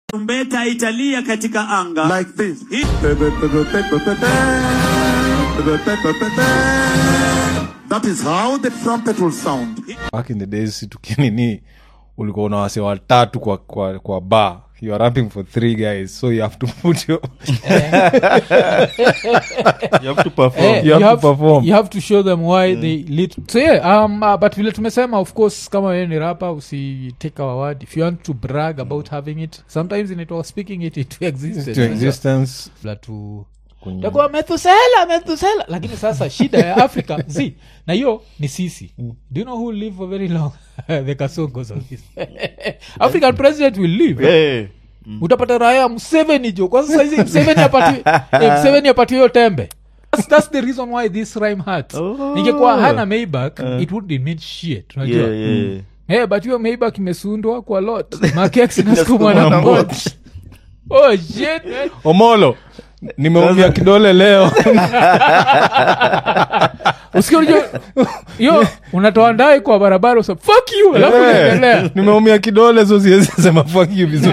tarumbeta italia katika anga like this. Hii- That is how the trumpet will sound. back in the days si tukinini ulikuwa una wase watatu kwa, kwa, kwa bar you are rapping for three guys so you have to put your you have to perform Eh, You have to perform. you have to show them why they lit so yeah um, uh, but vile tumesema of course kama wewe ni rapa usi take our word if you want to brag about having it sometimes inaitwa speaking it into existence to existence Kabla tu kwenye- takuwa methusela methusela lakini sasa shida ya africa zi na hiyo ni sisi do you know who live for very long the kasongos of this african president will live yeah. utapata raya mseveni jo kwa sasa hizi mseveni apati eh, mseveni apati hiyo tembe that's, that's the reason why this rhyme hurts Oh. ningekuwa hana maybach it wouldn't mean shit unajua Yeah, yeah. hey, but hiyo maybach imesundwa kwa lot makex inasukumwa na mbot oh shit man. omolo nimeumia kidole leo usikia unajua hiyo unatoa ndai kwa barabara usa fuck you alafu Eh, unaendelea nimeumia kidole so siwezi sema fuck you vizuri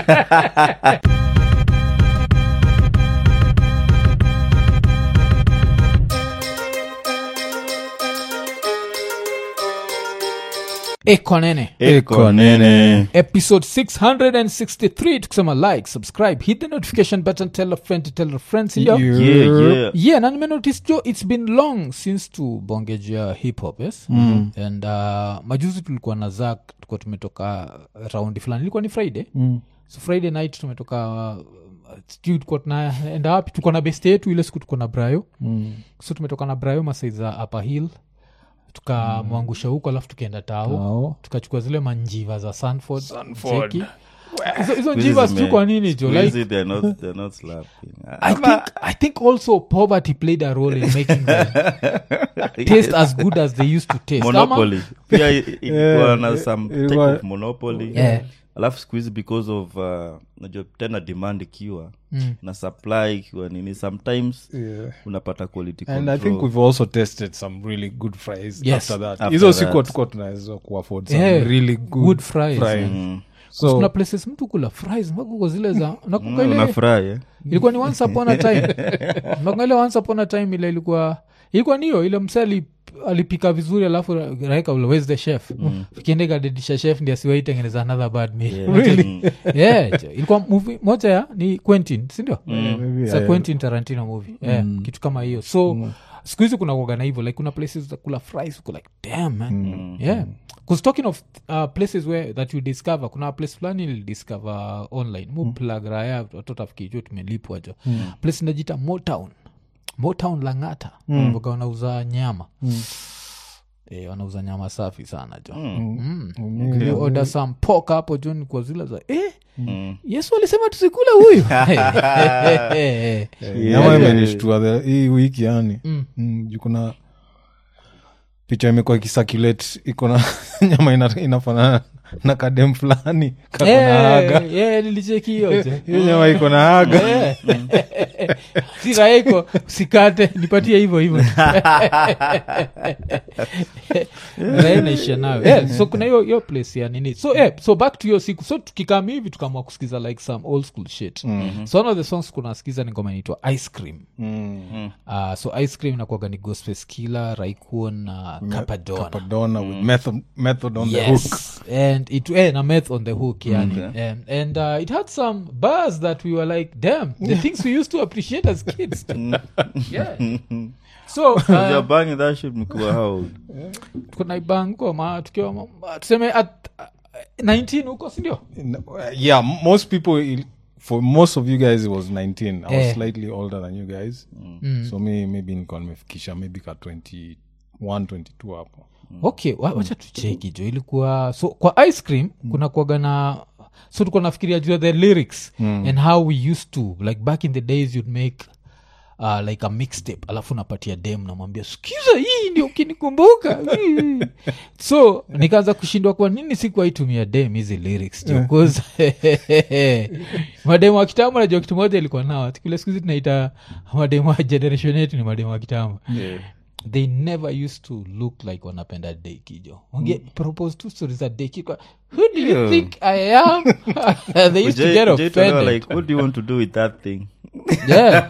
eko nene eko nene episode 663 tukisema like subscribe hit the notification button tell a friend to tell a friend sindio You- Yeah, yeah. yeah na nimenotice jo it's been long since to bongejea hip hop yes mm. and uh, majuzi tulikuwa na zak tulikuwa tumetoka raundi fulani ilikuwa ni friday mm. so friday night tumetoka uh, sijui tulikuwa tunaenda wapi tulikuwa na best yetu ile siku tuko na brayo mm. so tumetoka na brayo masai za upper hill tukamwangusha huko alafu tukaenda tao Tao. tukachukua zile manjiva za sanford, Sanford. Cheki. Hizo- hizo Squeeze njiva me. sijui kwa nini jo Squeeze like it, they're not, they're not slapping. I think, I think also poverty played a role in making them taste as good as they used to taste. monopoly pia i- i- ilikuwa na some type ilikuwa- of monopoly Yeah. alafu siku hizi because of uh, najua tena demand ikiwa na supply ikiwa nini sometimes Yeah. unapata quality and i think control. we've also tested some really good fries Yes. after that After hizo that. siku tukuwa tunaweza kuafford some Yeah, really good, good fries. Mm. So, kuna so places mtu kula fries mpaka uko zile za nakumbuka ile unafurahi eh? ilikuwa ni once upon a time nakumbuka ile once upon a time ile ilikuwa ilikuwa niyo ile mse ali- alipika vizuri alafu ra- raika ule where's the chef fikiende kadedisha chef ndi asiwaitengeneza another bad meal Yeah. Really? yeah jo. ilikuwa movie moja ya ni quentin sindio maybe It's a I- quentin tarantino movie yeah, kitu kama hiyo so siku hizi kuna kuagana hivyo like kuna places za kula fries uko like damn man yeah bcause talking of uh, places where that you discover kuna place fulani nilidiscover online mu plug raya watoto afikijua tumelipwa jo place inajita motown motown langata mm. wanauza nyama Eh, wanauza nyama safi sana jo mm. Mm. order some pork hapo jo ni kwa zile za eh, Mm. yesu alisema tusikule huyu nyama Yeah. imenishtua the- hii wiki yani Mm. mm, juu kuna picha imekuwa ikisirculate iko na nyama ina, inafanana na kadem fulani kako na haga Eh, eh, nilicheki hiyo jo. hiyo nyama iko na haga Eh. siraiko sikate nipatie hivyo hivyo raha naisha nayo yeah, so kuna hiyo hiyo place ya nini so yeah, so back to hiyo siku so tukikam hivi tukamua kusikiza like some old school shit mm-hmm. so one of the songs kunasikiza ni ngoma inaitwa ice cream Mm. uh, so ice cream inakuaga ni gospel killer raikuon na capadona Capadonna with method, method on the hook yes and it eh, na meth on the hook yani and, and uh, it had some bars that we were like damn the things we used to appreciate as kids yeah so You're uh, banging that shit mkiwa how old? tunaibango ma tukiwa ma- ma- tuseme at uh, 19 huko sindio yeah m- most people il- for most of you guys it was 19 i was Eh. slightly older than you guys so me maybe nilikuwa nimefikisha maybe ka 21 22 hapo okay wa- wacha tucheki jo ilikuwa so kwa ice cream kuna kuaga na so tukuwa nafikiria juu ya the lyrics and how we used to like back in the days you'd make uh, like a mixtape alafu napatia dem namwambia sikiza hii ndio ukinikumbuka Hii." so nikaanza kushindwa kwa nini sikuwaitumia dem hizi lyrics jo 'Cause mademu wa kitambo najua kitu moja ilikuwa nao tikule skuhizi tunaita mademu wa generation yetu ni mademu wa kitambo Yeah. they never used to look like wanapenda deki jo wange propose two stories za deki kwa who do you Yeah. think i am they used to Ujai- get ujai tolewa offended like what do you want to do with that thing yeah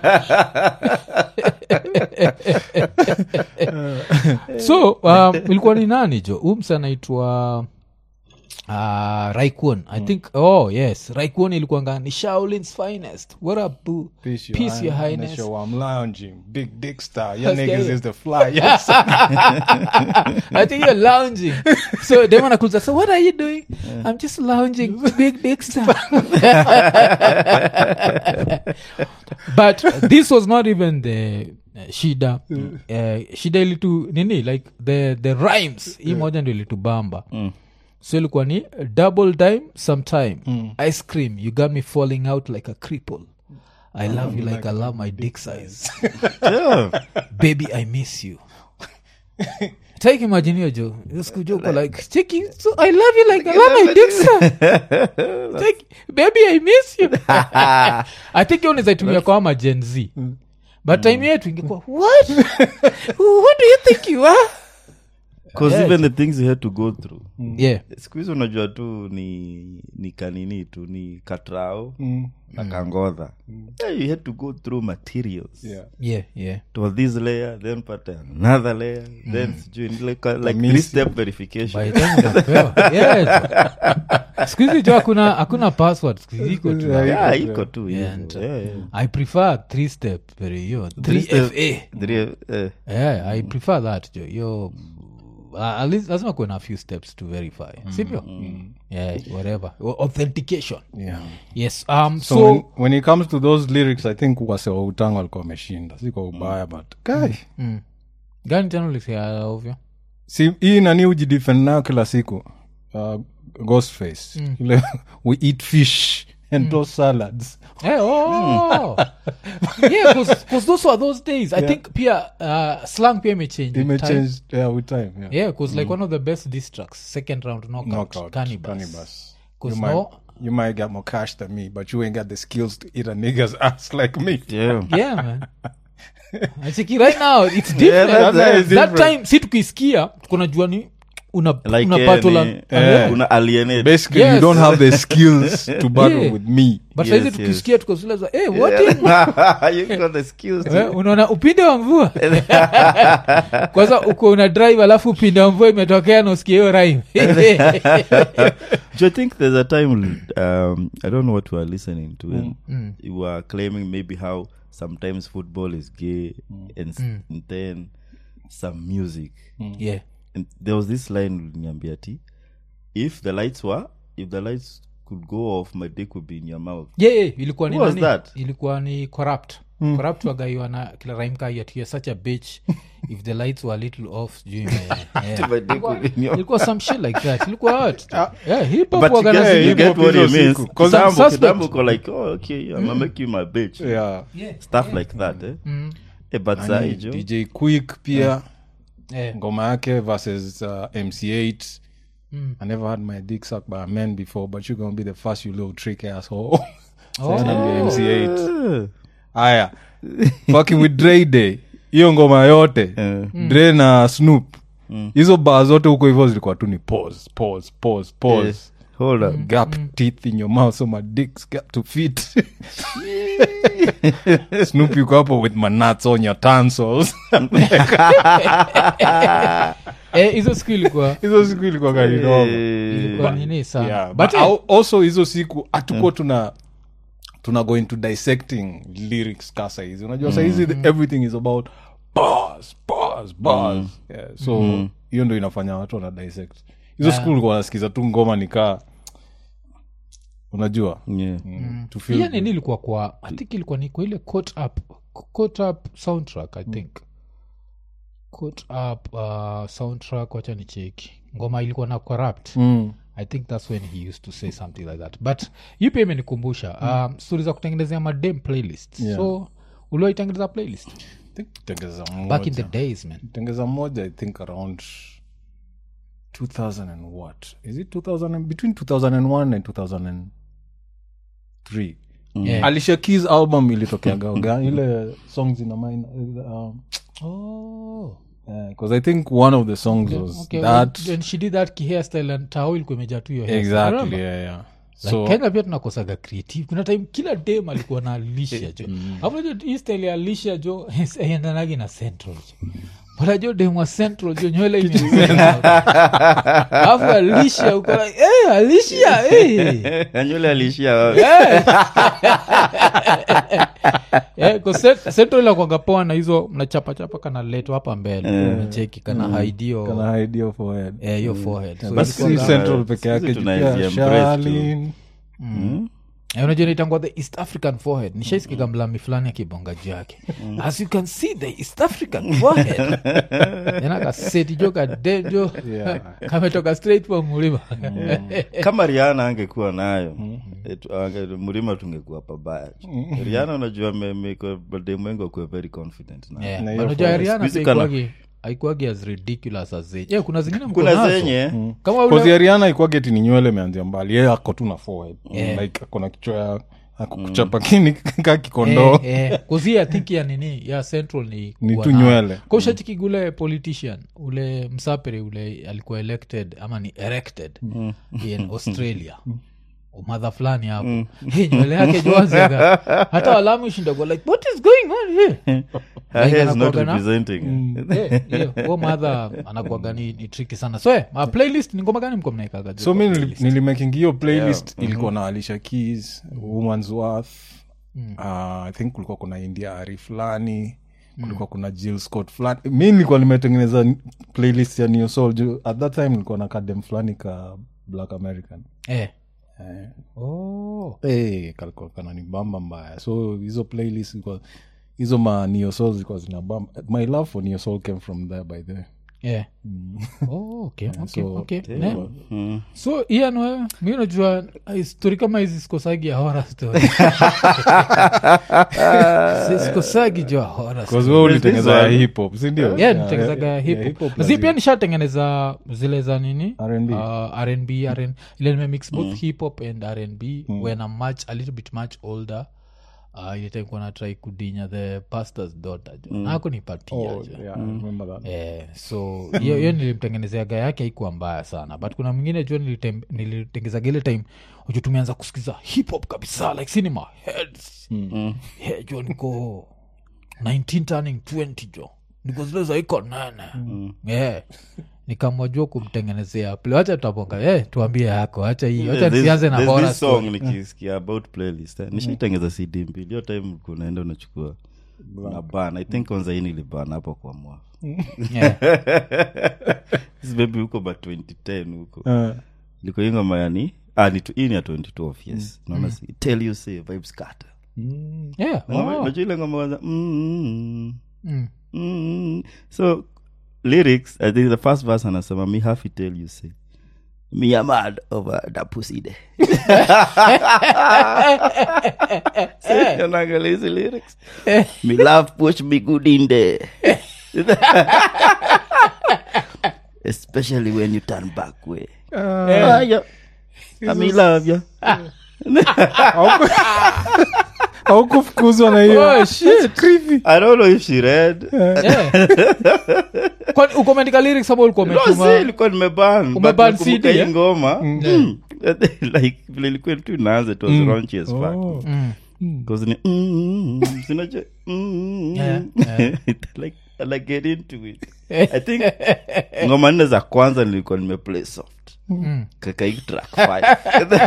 so um, ilikuwa ni nani jo ums anaitwa uh, raikon i think oh yes raikon ilikuanga ni shaolins finest what up boo Peace, Peace, your Highness. highness Yo, I'm lounging. Big dick star. Your That's niggas good. is the fly. Yes. I think you're lounging. So they wanna close. So what are you doing? I'm just lounging. Big dick star. but this was not even the uh, shida. Uh, shida ilitu nini like the the rhymes. Hii moja ndio ilitubamba. So ilikuwa ni double time sometime. Ice cream. You got me falling out like a cripple. I love you like I love my dick size. baby i miss you take imagine hiyo jo skujuko like cheki so i love you like i love my dick size. Take, baby i miss you i think hiyo nizaitumia kwa ama gen z but time yetu ingekuwa what who do you think you are because Yeah. even the things you had to go through yeah siku hizi unajua tu ni ni kanini tu ni katrao na kangodha yeah, you had to go through materials Yeah. yeah yeah to this layer then put another layer then sijui ni like, like Kamisi. three step verification by the time unapewa yes skuhizi jo hakuna hakuna password skuhizi iko tu Yeah, yeah, iko iko tu Yeah, hivyo. and, Yeah, yeah. i prefer three step very hiyo Three step- 3fa three, eh, yeah i prefer that jo yo uh, at least lazima kuwe na few steps to verify sivyo yeah whatever O- authentication Yeah. yes um So, so, when, when it comes to those lyrics, I think wase wa utango walikuwa wameshinda. Si kwa ubaya, but guy. mm. gani tena ulisia ovyo si hii nani ujidefend nayo kila siku uh, ghostface ile we eat fish and those salads Eh, oh. yeah because those were those days i think pia uh, slang pia imechange with time. imechange yeah, with time yeah. yeah because like one of the best distracts second round knockout, knockout cannibals. cannibals. 'Cause you might, no- you might get more cash than me but you ain't got the skills to eat a nigga's ass like me yeah. yeah man acheki right now it's different that's- that is that different. time si tukiisikia kunajua ni una, like unapatwa eh, la- ni- eh, una alienate basically Yes. you don't have the skills to battle Yeah. with me but Yes, saizi yes. tukisikia tukazileza hey, what you got the skills to- Eh, unaona upinde wa mvua kwanza uko una drive alafu upinde wa mvua imetokea na usikia hiyo rhyme Do you think there's a time um, I don't know what we are listening to and you were claiming maybe how sometimes football is gay and, s- and then some music yeah and there was this line uliniambia ati if the lights were if the lights could go off my dick would be in your mouth yeah, yeah, ilikuwa ni Who was nani? that? ilikuwa ni corrupt corrupt wagaiwa na kila rhyme kai ati you're such a bitch if the lights were a little off sijui ime- yeah. My dick would be in your ilikuwa some shit like that ilikuwa what yeah, hip hop but you waga get, na Yeah, you zingine. hip get what hizo it means siku. 'Cause Kitambo- suspect. kitambo uko like oh okay i'm gonna make you my bitch yeah stuff like that eh? Eh, but sahi jo dj quick pia Eh, ngoma yake versus uh, mc8 i never had my dick sucked by a man before but you're gonna be the first you little trick asshole So it's gonna be mc8 Eh, aya fucking with dre day hiyo ngoma yote eh. dre na snoop hizo baa zote huko hivyo zilikuwa tu ni pause pause pause pause Yes. hold up gap teeth in your mouth so my dick's got to fit snoop yuko hapo with my nuts on your tonsils eh, hizo siku ilikuwa hizo siku ilikuwa gari dogo ilikuwa nini sana yeah, but but eh, al- also hizo siku hatukuwa tuna tuna go into dissecting lyrics ka saizi unajua saizi everything is about bars bars bars yeah, so hiyo ndo inafanya watu wana dissect hizo siku ulikuwa wanasikiza tu ngoma nikaa unajua yeah. to feel pia nini ilikuwa kwa i think ilikuwa ni kwa ile caught up caught up soundtrack i think caught up uh, soundtrack wacha ni cheki ngoma ilikuwa na corrupt mm. i think that's when he used to say something like that but yu pia imenikumbusha um, stori za kutengenezea madem playlist Yeah. so uliwaitengeneza playlist I think tengeza back in the moja days man tengeza moja i think around 2000 and what is it 2000 and, between 2001 and 2003 Yeah. alicia keys album ilitokeaga gani ile songs ina mine um, oh. because i think one of the songs was Okay, that when- when she did that kihairstyle and tao ilikuwa imejaa tu hiyo hairstyle. exactly Remember? yeah, yeah. Like, so kenya pia tunakosaga creative kuna time kila dem alikuwa na alisha jo afu jo hii style ya alisha jo endanagi na central jo bala jo dem wa central jo nywele imesema alafu alisha uko like hey, alisha hey. anywele aliishia wapi? yeah, 'cause cent- central inakuwaga poa na hizo mnachapachapa kana leto hapa mbele unacheki kana haidio kana idea forehead eh, hiyo forehead so basi ilikuwaga- si central peke sisi yake tunaizi pia embrace tu. Charlene. Eh, unajua naitangwa the east african forehead nishaisikika mlami fulani akibonga juu yake as you can see the east african forehead yanakaseti jo kadejo kametoka straight from mulima kama riana angekuwa nayo etu- ange- mlima tungekuwa pabaya riana unajua mademu wengi wakuwa very confident na Yeah, Na but hiyo unajua forehead. Rihanna Siku hizi pia kana- haikuwagi- haikuwagi as ridiculous as zenye yeah, kuna zingine mko kuna nazo. zenye kama Cause ule ya riana ikwageti ni nywele imeanzia mbali yeye ako tu na forehead like akona kichwa ya akukuchapa kini ka kikondoo eh, eh, 'cause hii I think ya nini ya central ni Ni kuwa tu na- nywele. Kwa ushachiki ule politician ule msapere ule alikuwa elected ama ni erected in australia madha fulani hapo Hey, nywele yake joanzega hata walamu ishindago like what is going on here her hair is not anakuwaga na- representing Eh, hiyo, huo madha anakuaga ni, ni triki sana so eh, ma playlist ni ngoma gani mko mnaekaga juu so kwa mi playlist? nilimaking hiyo playlist ilikuwa na alisha keys womans worth uh, i think kulikuwa kuna india ari fulani kulikuwa kuna jill scott fulani mi nilikuwa nimetengeneza n- playlist ya Neo Soul juu at that time nilikuwa na kadem fulani ka black american eh. eh. oh. hey, kalikuwa kana ni bamba mbaya so hizo playlist zilikuwa- hizo ma Neo Soul zilikuwa zina bamba my love for Neo Soul came from there by the way yeah. oh, okay, okay, so- okay. Ne? so ian wewe mi unajua ah, stori kama hizi sikosagi ya hora story Si- sikosagi jo ya horror story. Because wewe ulitengeneza ya one. hip hop sindio Yeah, nitengezaga hip hip hop. hop Na zi pia lazima. nishatengeneza zile za nini R&B. uh, rnb RN, ile nimemix both hip hop and rnb when i'm much a little bit much older uh, ile time kuwa natrai kudinya the pastor's daughter jo nako nipatia Oh, jo yeah, I remember that. Eh, so hiyo hiyo nilimtengenezeaga yake haikuwa mbaya sana but kuna mwingine jo nilitem- nilitengezaga ile time uju tumeanza kusikiza hip hop kabisa like cinema heads yeah, jo niko 19 turning 20 jo niko zile za iko nane yeah. nikamwa jua kumtengenezea play wacha tutaponga eh, tuambie yako hacha hii wacha There's- nisianze na there's horror this story. song nikisikia about playlist eh. nishaitengeza cd mbili hiyo time kunaenda unachukua na ban i think kwanza hii niliban hapo kwa mwa Yeah. maybe huko ba 2010 huko Uh, liko hii ngoma yani ah, ni tu- hii ni ya 2012 yes naona si tell you say vibes kata Yeah, Ngoma- oh. unajua ile ngoma kwanza mm, Mm. mm. so lyrics i think the first verse anasema me hafi tell you say me am mad over that pussy there So, unaangalia hizi lyrics me love push me good in there especially when you turn back way Ah, yeah. I me love you haukufukuzwa na hiyo Oh, shit. i don't know if she read Yeah. Kwani uko umeandika lyrics ama ulikuwa No, umetuma si, ilikuwa nimeban but Umeban nakumbuka CD, hii eh? ngoma mm, like vile ilikuwa tu inaanza it was raunchy as fuck Oh. Mm. 'Cause ni mm, sinajua mm, Yeah, like like get into it i think ngoma nne za kwanza nilikuwa nimeplay soft Mm. kaka hii track five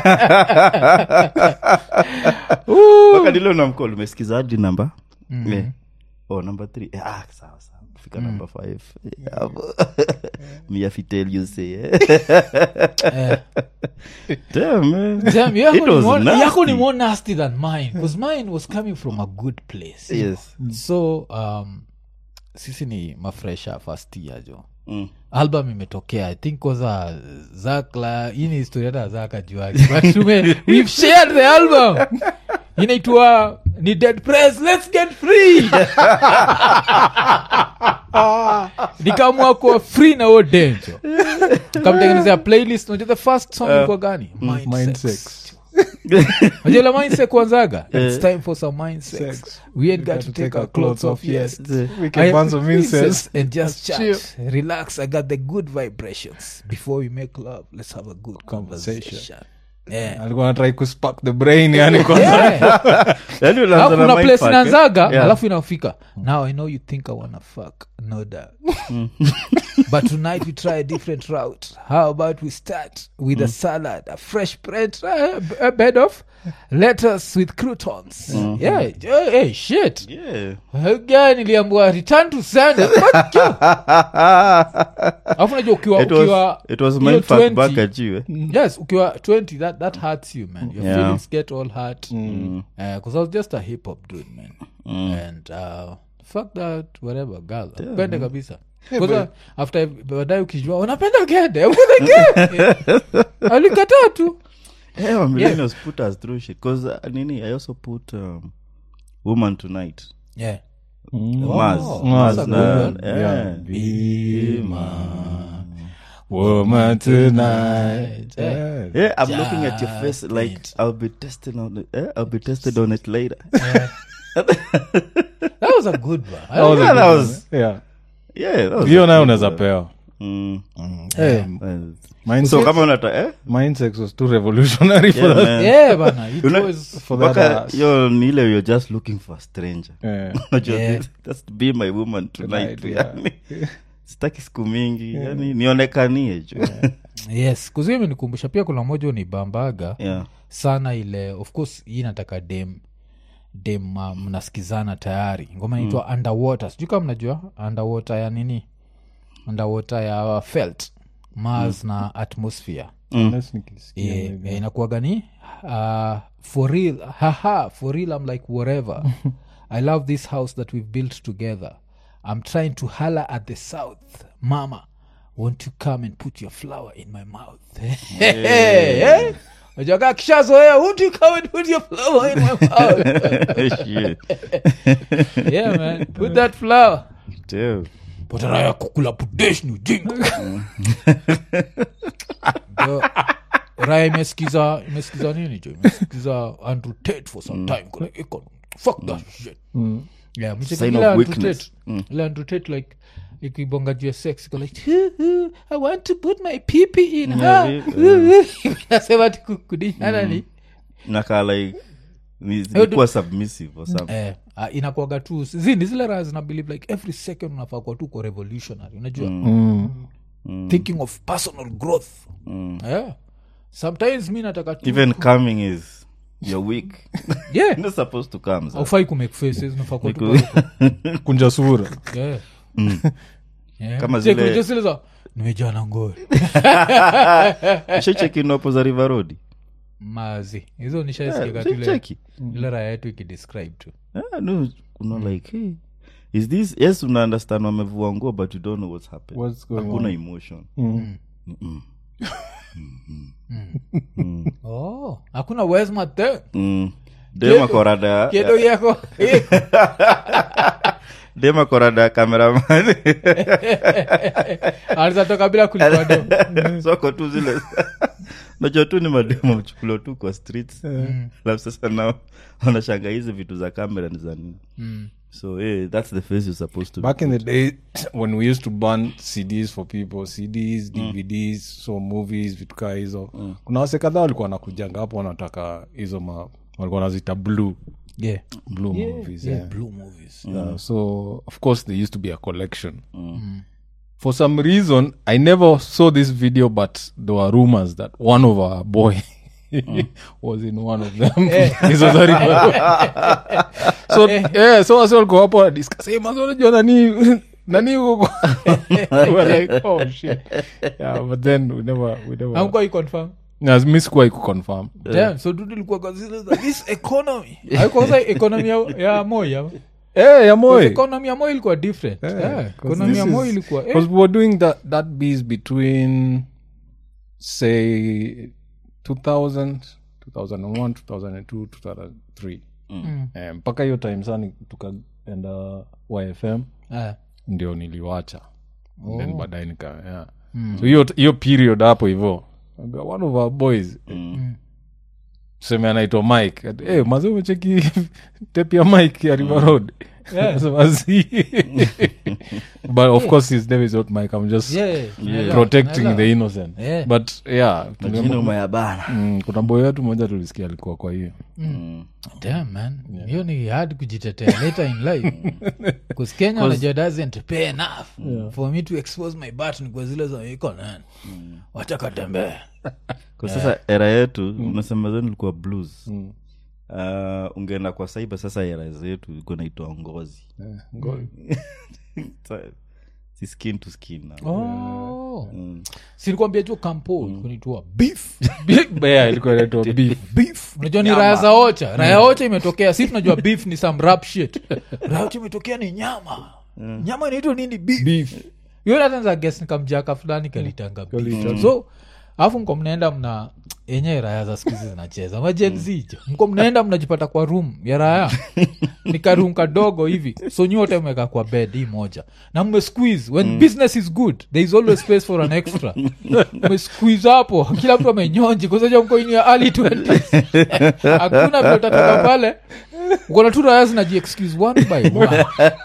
mpaka dilo namkol umesikiza hadi namba Eh. oh number three Eh, ah sawa sawa fika number five Eh, hapo. me have to tell you say eh. Eh. Damn, man. Damn, It yako ni was more- nasty. yako ni more nasty than mine because mine was coming from a good place yes so um, sisi ni mafresha first year jo Mm. album imetokea i think kwanza zakla hii ni historia hata zaka juagi but tume we've shared the album inaitwa ni dead press let's get free nikamua kuwa free na huo denjo kamtengenezea playlist unajua the first song ilikuwa gani mind, Mind sex. Sex. najua mindse kwanzaga its time for some mind sex we ain't got to take our clothes off yes We I can am burn some incense. incense and just chat. Relax. I got the good vibrations. Before we make love, let's have a good Conversation. conversation. Yeah. alikuwa natrai kuspark the brain yani kwanza Yeah. Yaani unaanza Alafu na kuna mind place fuck, eh? inaanzaga Yeah. alafu inafika now i know you think i wanna fuck no doubt but tonight we try a different route how about we start with a salad a fresh bread uh, a bed of lettuce with croutons yeah hey, hey, shit Yeah. ga niliambua return to sender Fuck you. alafu najua ukiwa It was- ukiwa it was hiyo mind fuck 20 back at you, eh? yes ukiwa 20 that, that hurts you man your Yeah. feelings get all hurt because i was just a hip hop dude man and uh, fuck that whatever girl pende kabisa Kwanza after baadaye ukijua unapenda gende upende alikataa tu Yeah, my millennials put us through shit. 'Cause, uh, nini, I also put um, woman tonight. yeah Mars. Oh, Mars that's a na- good one. yeah. Be my woman tonight Eh. Yeah, I'm looking at your face like I'll be tested on it. Eh? I'll be tested on it later. that was a good one I That was a Yeah, good that one. was- Yeah. Yeah, that was hiyo a nayo good unaweza one. pewa Mm. Eh, Well, mine so sex- kama unata eh? mine sex was too revolutionary for Yeah, that man. yeah bana it Una- was for that Mpaka ass. hiyo ni ile you're just looking for a stranger Eh, Unajua, Yeah. that's to be my woman tonight, Tonight, yeah. yani. sitaki siku mingi yani nionekanie ju yes kuzi imenikumbusha pia kuna moja ni bambaga yeah. sana ile of course hii nataka dem dem uh, mnasikizana tayari ngoma inaitwa underwater sijui kama mnajua underwater ya nini underwater ya felt mars na atmosphere unless nikisikia yeah, maybe. yeah, inakuwaga ni uh, for real haha for real i'm like whatever i love this house that we've built together i'm trying to holler at the south mama won't you come and put your flower in my mouth Eh? Unajua kaa kishazoea won't you come and put your flower in my mouth Shit. yeah man put that flower Damn. potaraya kukula pudesh ni ujinga Ndio, raya imesikiza imesikiza nini jo imesikiza andrew tate for some time Kuna- iko, fuck that shit yeah mcheki Sign ile of Andrew weakness. Tate, ile andrew tate like ikibonga juu ya sex iko like "Hoo, hoo, i want to put my pipi in her nasema ti kudishana ni nakaa like ni- nilikuwa submissive or something eh, uh, inakuaga tu zini zile raha zina believe like every second unafaa kuwa tu ko revolutionary unajua thinking of personal growth yeah. sometimes mi nataka tu even coming is you're weak yeah not supposed to come so. aufai kumake faces unafaa kuwa tu Because- kunja sura yeah. Yeah. Kama Check zile- unajua zile za nimejaa na ngori Ushaicheki nopo za river road mazi hizo Yeah, nishaisikia tule ushaicheki? ile raya yetu ikidescribe tu Ah, no, kuna like hey, is this yes una understand wamevua nguo but you don't know what's happening What's going hakuna on? emotion oh hakuna wesmate mm. dema korada kedo yako dema korada ya cameraman alizatoka bila kulipado soko tu zile najua tu ni mademo mchukulo tu kwa streets alafu sasa nao wanashanga hizi vitu za kamera ni za nini so hey, that's the face you're supposed to back in the day when we used to burn cds for people cds dvds so movies vitu kaa hizo kuna wase kadhaa walikuwa wanakujanga hapo wanataka hizo ma walikuwa wanazita blue yeah. blue movies yeah, yeah. blue movies Uh, so of course there used to be a collection for some reason i never saw this video but there were rumors that one of our boy was in one of them Hizo za river. so yeah so wase walikuwa hapo wanadiscuss, "Hey, manze, unajua nani nani huko We were like oh shit yeah but then we never we never amkwa iconfirm Yes, mi sikuwahi kuconfirm Damn, so dudu ilikuwa kwa zile za this economy aikosa economy ya, ya moi ama? Eh, ya moi economy ya moi ilikuwa different yeah, economy ya this moi is- ilikuwa eh, because we were doing that that bees between say 2000 2001 2002 2003 Eh, mpaka hiyo time sani tukaenda yfm ah, ndio niliwacha And then baadaye nika yeah. so hiyo hiyo period hapo hivo one of our boys tuseme anaitwa mike Ati, hey, mazi umecheki tep ya mike ya river road Nasema, "Si." but of course his name is not mike i'm just Yeah, yeah, protecting yeah. the innocent Yeah. but yeah majina umayabana mm, kuna boy wetu moja tulisikia alikuwa kwa hiyo Damn, man hiyo ni hard kujitetea later in life bcause kenya unajua doesn't pay enough for me to expose my button kwa zile za iko nan watakatembea kwa sasa era yetu unasema zenu ilikuwa blues uh, ungeenda kwa saiba sasa era zetu ilikuwa naitwa ngozi Sa- si skin to skin now. oh. silikwambia jua kampo kunitua beef yeah, ilikuwa inaitwa beef beef unajua ni raya za ocha raya ocha imetokea si tunajua beef ni some rap shit raya ocha imetokea ni nyama nyama inaitwa nini beef, beef yonatanza ges nikamjaka fulani kalitanga beef. so alafu mko mnaenda mna enye raya za skuhizi zinacheza majenzijo mko mnaenda mnajipata kwa room ya raya ni karum kadogo hivi so nyote mmeka kwa bed hii moja na mmesqueeze when business is good there is always space for an extra mmesqueeze hapo kila mtu amenyonji kusaja mko in your early 20s hakuna vile utatoka pale ukona tu raya zinajiexcuse one by one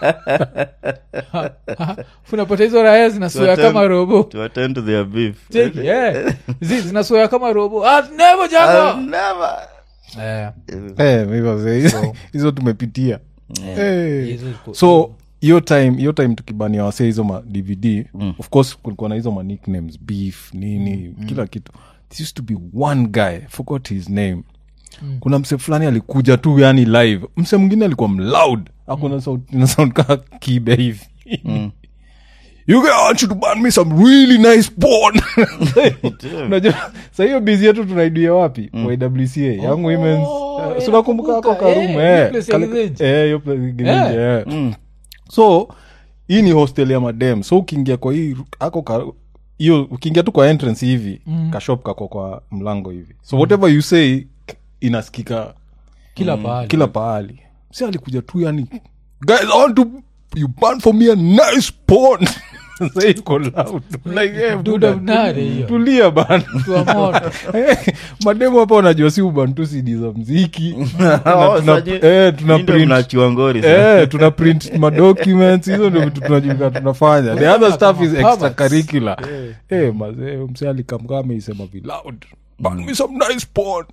unapata hizo raya zinasoya kama robo to attend to their beef Take, yeah. Zi- zinasoya kama robo "I've never janga." I've never Eh, Eh, maybe wazee, hizo tumepitia Eh. hizo ziko- so hiyo time hiyo time tukibania wasee hizo ma dvd of course kulikuwa na hizo ma nicknames beef nini kila kitu this used to be one guy forgot his name kuna mse fulani alikuja tu yani live mse mwingine alikuwa mloud akuna sauti na sound kaa kibe hivi you guys want you to burn me some really nice porn unajua sa hiyo bizi yetu tunaiduia wapi mm. ywca young women's Oh, uh, si unakumbuka yeah, ako nakumbuka. karumu Eh, eh, hiyo place ya kale- Githinji. eh, hiyo place Githinji, Eh. eh. so hii ni hostel ya madem so ukiingia kwa hii ako ka hiyo ukiingia tu kwa entrance hivi mm. kashop kako kwa mlango hivi so whatever you say k- inasikika kila pahali kila pahali si alikuja tu yani guys i want to you burn for me a nice porn Sasa iko loud like eh, Dude buda, of nare hiyo. tulia bana Tua moto. mademu hapa wanajua si ubantu sidi za mziki Oh, tuna- saje- eh, tuna Nyinyi ndio print- mnachua ngori sasa. Eh, tuna print madocuments hizo ndio vitu tunajua tunafanya the other stuff is extra curricular eh mazee mse alikamkaa ameisema viloud burn me some nice porn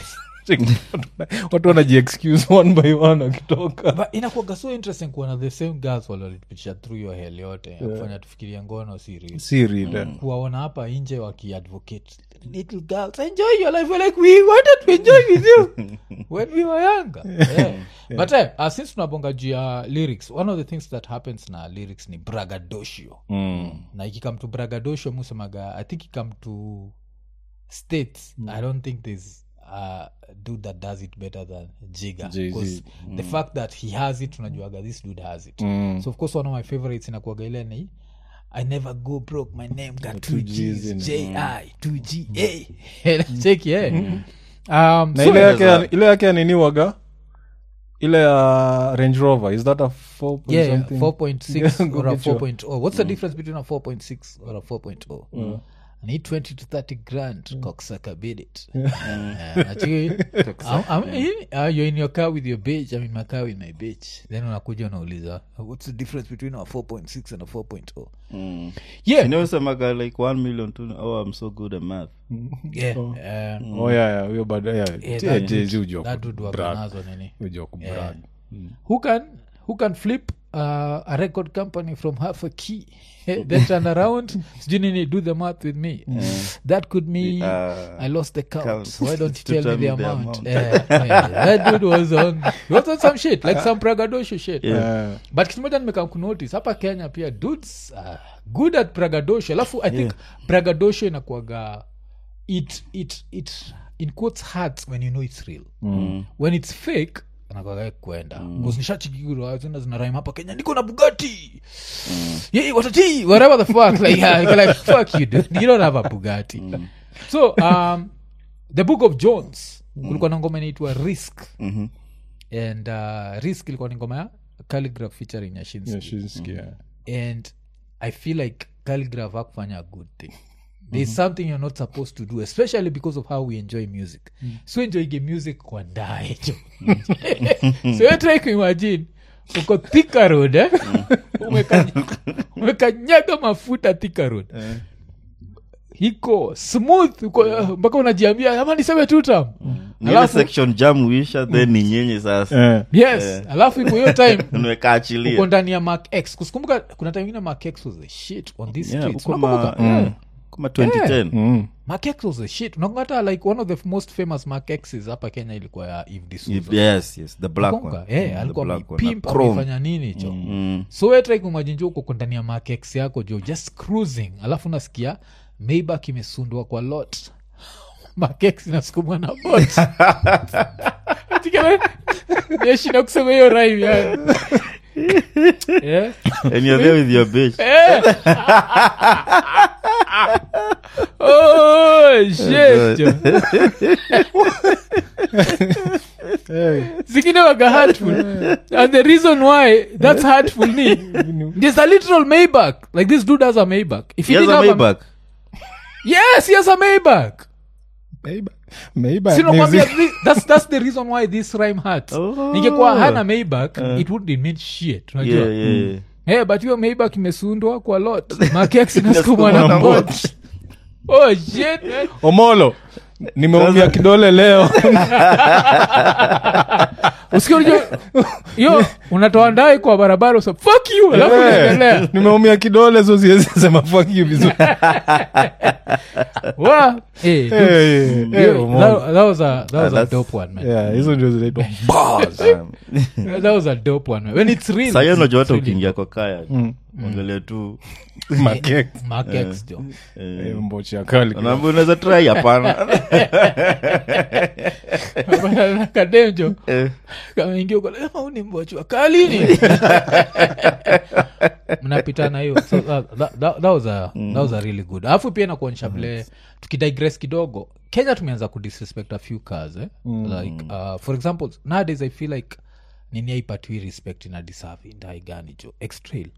watu wanajiexcuse one by one wakitoka But inakuwaga so interesting kuona the same girls wale walitupitisha through your hell yote ya kufanya tufikiria ngono serious siri kuwaona hapa nje wakiadvocate little girls enjoy your life We're like we wanted to enjoy with you when we were younger yeah. but eh, uh, since tunabonga juu ya lyrics one of the things that happens na lyrics ni bragadoshio na ikikam to bragadoshio musemaga i think ikam to states i don't think there's a dude that does it better than jiga Jay-Z. because the fact that he has it tunajuaga this dude has it so of course one of my favorites inakuaga ile ni i never go broke my name got two G's in g's it. ji two g a cheki eh um, na so- ile yake ya- ile yake yaniniwaga ile ya range rover is that a 4 point yeah, something? 4.6 Go or a get your- 4.0 what's the difference between a 4.6 or a 4.0 I need 20 to 30 grand cocksucker beat it Yeah, actually, I'm- I'm in- uh, you're in your car with your bitch i'm in my car with my bitch then unakuja unauliza what's the difference between a 4.6 and a 4.0 Mm. yeah inaosemaga like one million tu oh i'm so good at math yeah um, oh yeah yeah huyo bado yeah yeah, yeah, that Jay-Z dude- hujua that dude waga kubrag. nazo nini Hujua kubrag. who can who can flip uh, a record company from half a key then turn around sijui nini do the math with me that could mean Uh, i lost the count, count. why don't you To tell, me the the amount, amount. Yeah, yeah. that dude was on he was on some shit like some pragadosho shit Eh, but kitu moja nimeka kunotice hapa kenya pia dudes uh, good at pragadosho alafu i think pragadosho inakuaga it it it in quotes hurts when you know it's real when it's fake anakwaga kwenda kuznishachikigurazina zinaraim hapa kenya niko na bugati yeah, watati whatever the fuck like, yeah, you're like fuck you dude. you don't have a bugatti so um, the book of jones kulikuwa na ngoma inaitwa risk Mhm. and uh, risk ilikuwa ni ngoma ya calligraph featuring Yashinsky yeah, Shinski, yeah. and i feel like calligraph akufanya a good thing there's something you're not supposed to do especially because of how we enjoy music so enjoyge music kwa ndae jo so you try kuimagine uko thika road eh? Umekany- umekanyaga mafuta thika road iko smooth uko mpaka unajiambia ama niseme tutam Ni ile alafu section jam uisha then ni nyenye sasa Eh, yes alafu iko hiyo time unaweka uko achilia ndani ya mark x kusikumbuka kuna time ingine mark x was the shit on these Yeah, streets uko Unakumbuka? ma- Yeah. kama 2010 mm. mark x was the shit unakumbuka hata like one of the most famous mark x's hapa kenya ilikuwa ya eve D'Souza. yes yes the black Unakumbuka? one Eh, The alikuwa black one. amepimp, Na chrome. amefanya nini cho Mm. so wetraikumajinjo uko ndani ya mark x yako jo just cruising alafu nasikia maybak imesundwa kwa lot mark x inasukumwa na bot neshinda kusema hiyo rhyme yani. yeah. and you're there with your bitch Eh. oh, shit, jo. zingine waga hurtful and the reason why that's hurtful ni there's a literal maybach like this dude has a maybach if he He has didn't a have a- Maybach. yes he has a maybach Maybe- maybe sinakwambia music- thi- that's, that's the reason why this rhyme hurts Oh. ningekuwa hana maybach it wouldn't mean shit unajua Yeah, yeah, yeah. hey, but hiyo maybach imesundwa kwa lot makex inasukumwa Inasukumwa na na bot oh shit man. omolo nimeumia kidole leo usikia unajua yo unatoa ndai kwa barabara usa fuck you alafu Eh, unaendelea nimeumia kidole so siwezi sema fuck you vizuri Wa- eh, dude, Eh, eh, yo, Omolo. that, that was a that was a that's- dope one man Yeah, hizo ndio zinaitwa bars. Um, that was a dope one man when it's real Saa hiyo it's unajua hata really ukiingia kwa kaya angalia tu Makek. Mark X, jo. Eh, mbochi ya kali kidogo. unaambia unaweza try hapana kademjo Eh, kamaingia uko "Eh, huu ni mbochwa kalini mnapitana hiyo so that, that, that, that, was a, that was a really good alafu pia nakuonyesha vile tukidigress kidogo kenya tumeanza kudisrespect a few cars eh? like uh, for example nowadays i feel like nini aipatiwi respect na deserve ndai gani jo extrail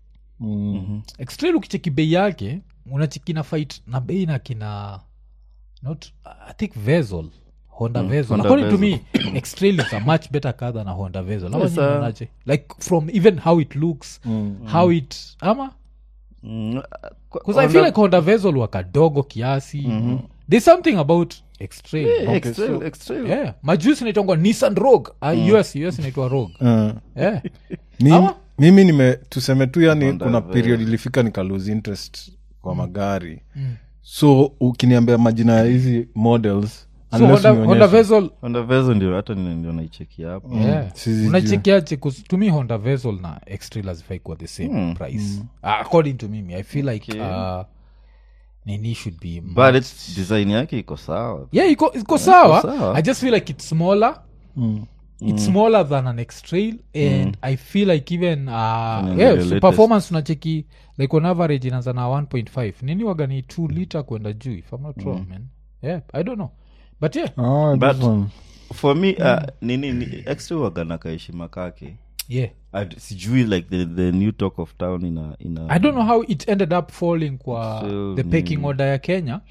extrail ukicheki bei yake unacheki na fight na bei na kina not i think vesel honda vesel Honda according to Vezel. me extrail is a much better car than a honda vesel Ama Yes, nyinyi uh, mnaonaje? like from even how it looks how it ama mm, kwa- because i feel like honda vesel wakadogo kiasi there's something about extrail Eh, extra- extra- yeah majusi inaitwangwa nissan rogue uh, us us inaitwa rogue Eh. yeah Mi- Ama? mimi nime tuseme tu yani Honda kuna Vezel. period ilifika nika lose interest kwa magari so ukiniambia majina ya hizi models so unless honda, unionyeshe- honda vesel Honda Vezel ndio hata ni- ndio naichekia hapo yeah. Sizijui. unachekiache tumi honda vesel na extrail hazifai kuwa the same price uh, according to mimi i feel like Okay. uh, nini should be but much- it's design yake iko sawa yeah iko, iko sawa sawa. i just feel like it's smaller it's smaller than an extrail and i feel like even uh, the yeah, so latest. performance unacheki like on average inaanza na 1.5 nini waga ni 2 liter kwenda juu if i'm not wrong man yeah i don't know but yeah Ah, But- this one. for me uh, nini ni extra wagana kaheshima kake yeah I- sijui like the, the new talk of town ina, ina i don't know how it ended up falling kwa So, the pecking order ya kenya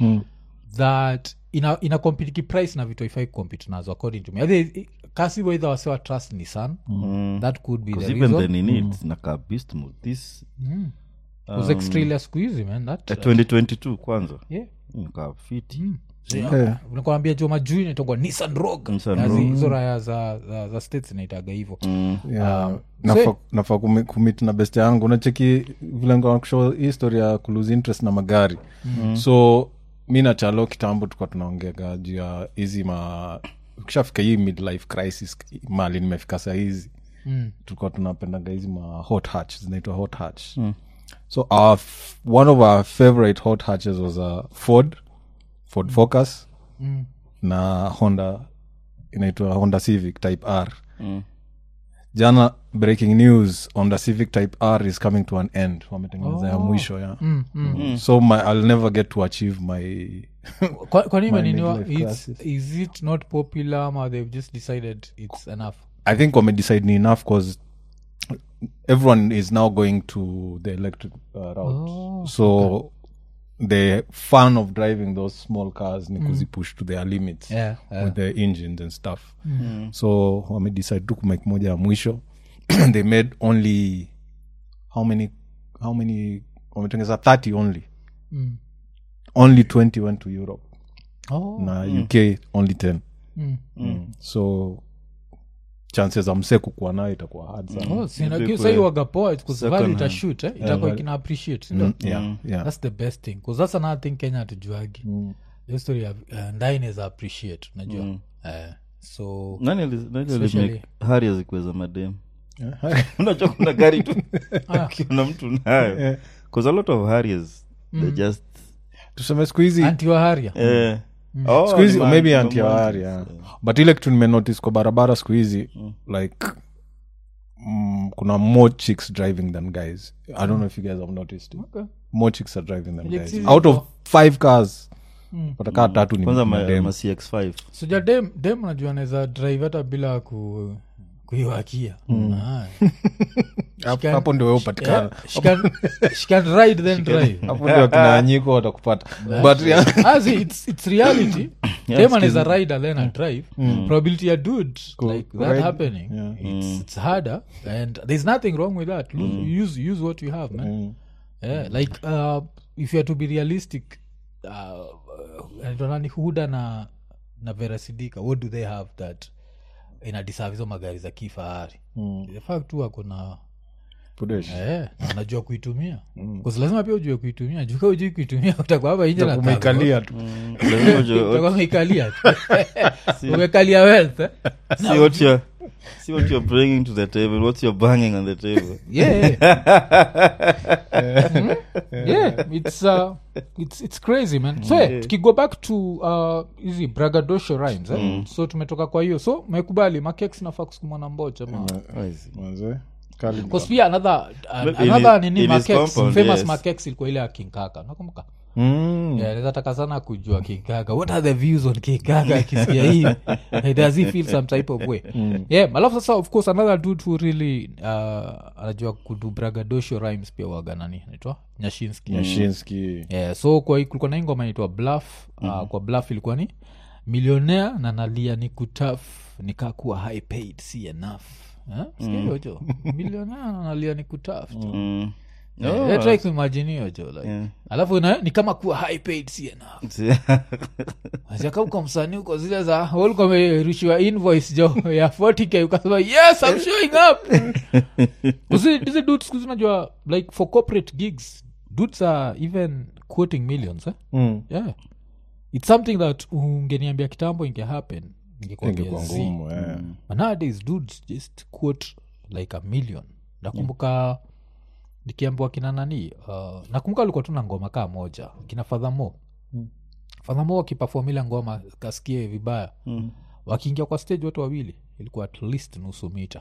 that ina, ina compete price na vitu ifai compete nazo according to me Either- kasi waidha wasewa trust ni san that could be the Because even the reason nini it's naka beast mode this was extralia siku hizi man that uh, 2022 kwanza yeah nika fiti nakwambia jo majuu inaitangwa nissan rog Nissan Yazi, Rogue. hizo raya za, za, za states inaitaga hivo Yeah. Um, Nafa- so- nafaa kumi- kumit na best yangu unacheki vile kushow hii story ya kulose interest na magari so mi na chalo kitambo tukua tunaongeaga juu ya hizi ma ukishafika hii midlife crisis mali nimefika saa hizi Mm. tulikuwa tunapendaga hizi ma hot hatch zinaitwa hot hatch so our f- one of our favorite hot hatches was a ford ford focus na honda inaitwa honda civic type r jana breaking news honda civic type r is coming to an end wametengeneza ya mwisho ya Mm, mm. so my, i'll never get to achieve my Kwa- kwa nini My imeniniwa midlife It's- crisis. is it not popular ama they've just decided it's enough i think wamedecide ni enough because everyone is now going to the electric uh, route Oh, so the fun of driving those small cars ni kuzipush to their limits Yeah, yeah. with the engines and stuff so wamedecide tu kumake moja ya mwisho they made only how many how many wametengeza 30 only Mm. only 20 went to europe Oh. na uk only 10 Mm. mm. so chances za msee kukuwa nayo itakuwa hard sana Oh, si na- Maybe sahii kwe- waga second vali hand. itashut eh? itakuwa ikina appreciate sindio? Mm, yeah, yeah. that's the best thing bcause that's another thing kenya hatujuagi hiyo story ya uh, ndaineza appreciate unajua Eh, so nani ali- nani Especially- alimake hari azikuweza madem unajua kuna gari tu ukiona mtu nayo bcause a lot of harriers they just tuseme siku hizi antiwaharia eh, oh, siku hizi ni man- maybe ni antiawari man- yeah. but ile kitu nimenotice kwa barabara siku hizi like mm, kuna more chicks driving than guys i don't know if you guys have noticed it. Okay. more chicks are driving than Like guys sisi out of kwa- five cars watakaa tatu ni kwanza ma, madem. ma cx5 suja dem dem najua naweza drive hata bila ku kuiwakia Ah. Hapo- can- hapo ndio wewe upatikana Yeah, she can, she can ride then drive hapo ndio akina nyiko watakupata but yeah, As in, it's, it's reality dem anaweza ride then a drive probability ya dude like that Ride- happening it's, it's harder and there's nothing wrong with that Lose, use use what you have man yeah, like uh, if you are to be realistic uh, anaitwa nani huda na na verasidika what do they have that inadisav hizo magari za kifahari the fact tu ako na Pudesh. eh, na anajua kuitumia mm. lazima pia ujue kuitumia juka ujui kuitumia utakuwa hapa nje na tabu. umeikalia tu lazima ujue- Utakuwa umeikalia tu umekalia wealth eh? see what you're see what you're bringing to the table what you're banging on the table yeah Mhm. yeah it's uh it's it's crazy man so yeah, tukigo back to uh hizi bragadosho rhymes eh? so tumetoka kwa hiyo so mekubali makex nafaa kusukuma na mbocha ma Manze, kali Because pia another uh, Look, in another his- nini in his makex compound, famous yes. makex ilikuwa ile ya kinkaka nakumbuka Mm. Yeah, naweza taka sana kujua kinkaka what are the views on kinkaka akisikia hii Like, does he feel some type of way yeah alafu sasa of course another dude who really uh, anajua kudu bragadosho rhymes pia waga nani naitwa nyashinski Yashinsky. yeah, so kwa kulikuwa na hii ngoma inaitwa bluff uh, kwa bluff ilikuwa ni millionaire na nalia ni kutaf nikakuwa high paid si enough Huh? Sikia hiyo jo millionaire na nalia ni kutaf mm. Yeah, yeah, try kuimagine hiyo jo like. Yeah. alafu na, ni kama kuwa high paid si enough achaka uko msanii uko zile za ulikuwa umerushiwa invoice jo ya 40k ukasema yes i'm showing up Kuzi- hizi dudes siku hizi unajua like for corporate gigs dudes are even quoting millions eh? Mm. yeah it's something that ungeniambia kitambo inge happen ningekwambia Ingekuwa zi. ngumu, yeah. But nowadays dudes just quote like a million nakumbuka nikiambiwa kina nani uh, nakumbuka alikuwa tu na ngoma kaa moja kina fadhamo mm. fadhamo wakipafomila ngoma kasikie vibaya mm. wakiingia kwa stage watu wawili ilikuwa at least nusu mita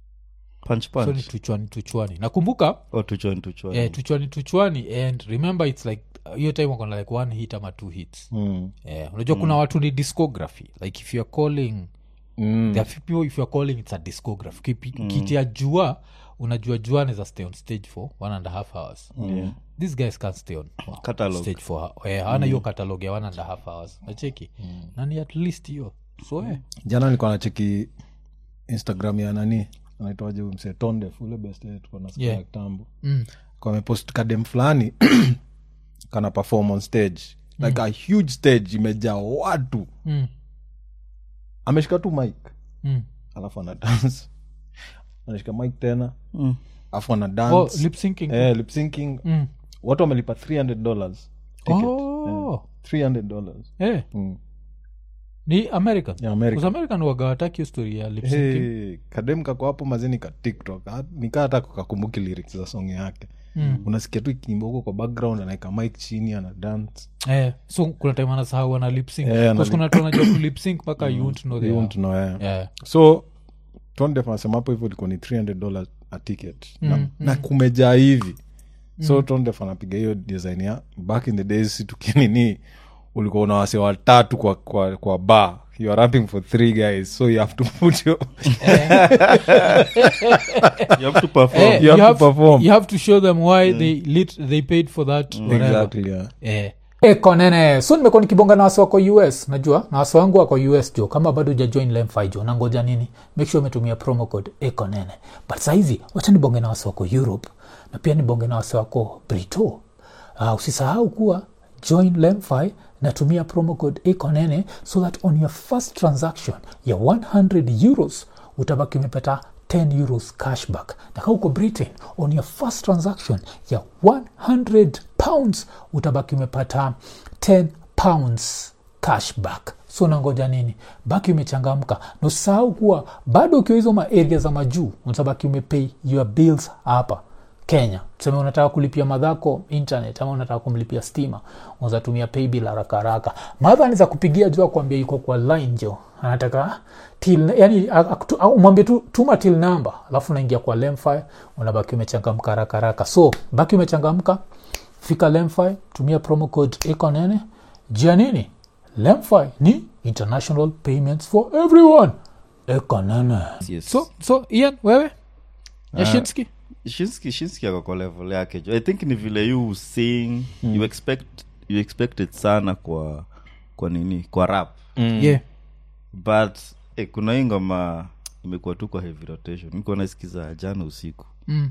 punch so ni punch tuchwani tuchwani nakumbuka oh, tuchwani tuchwani eh, tuchwani tuchwani and remember its like uh, hiyo time wakona like one hit ama two hits Mm. eh, unajua kuna watu ni discography like if youare calling Mm. there are few people if youare calling it's a discography Ukipi- ukitia jua unajua jua anaweza stay on stage for one and a half hours Yeah. these guys can't stay on Catalog. stage for eh, hawana hiyo catalog ya one and a half hours nacheki na ni at least hiyo so eh, jana nilikuwa nacheki instagram ya nani anaitwaje huyu msee tondef ule best tuko nasikia Yeah. kitambo mm, kwa amepost kadem fulani kana perform on stage like a huge stage imejaa watu mm, ameshika tu mic mm. alafu ana dance anashika mic tena Mm. alafu ana Oh, dance lip syncing eh, lip syncing mm. watu wamelipa 300 dollars ticket oh, 300 dollars eh, mm. ni american ya america Because american wagawataki hiyo story ya lip syncing hey, kadem kako hapo mazini ka tiktok Ha- nikaa hata kakumbuki lyrics za song yake Mm. unasikia tu ikimba huko kwa background anaeka mic chini ana dance eh, so kuna time anasahau ana lip sync Eh, ana Because lip- kuna tu anajua ku lip sync mpaka you won't know they You are. won't know, yeah. Yeah. so tondef anasema hapo hivyo ilikuwa ni 300 dollars a ticket na, na kumejaa hivi so tondef anapiga hiyo design ya back in the days si tukinini ulikuwa una wase watatu kwa, kwa, kwa bar you are rapping for three guys so you have to put your you have to perform Eh, You have to perform. you have to show them why they lit, they paid for that whatever. exactly yeah. Eh. ekonene so nimekuwa nikibonga na wasi wako us najua na wasi wangu wako us jo kama bado ujajoin lemfi jo nangoja nini make sure umetumia promo code ekonene but sahizi wacha nibonge na wasi wako europe na pia nibonge na wasi wako brito uh, usisahau kuwa join lemfi natumia promo code ekonene so that on your first transaction ya 100 euros utabaki umepata 10 euros cashback na kaa uko britain on your first transaction ya 100 pounds utabaki umepata 10 pounds cashback so nangoja nini baki umechangamka na usisahau kuwa bado ukiwa hizo maaria za majuu utabaki umepay your bills hapa kenya tuseme unataka kulipia madhako internet ama unataka kumlipia stima unazatumia paybill haraka haraka madha anaweza kupigia juu kuambia yuko kwa line jo anataka till yani akutu- au umwambie tu tuma till number alafu unaingia kwa lemfi unabaki umechangamka haraka haraka so baki umechangamka fika lemfi tumia promo code ekonene jia nini lemfi ni international payments for everyone ekonene Yes. so so ian wewe yashinski shinski shinski ako kwa level yake jo i think ni vile you sing you expect you expect it sana kwa kwa nini kwa rap yeah but eh, kuna hii ngoma imekuwa tu kwa heavy rotation niko nasikiza jana usiku mm.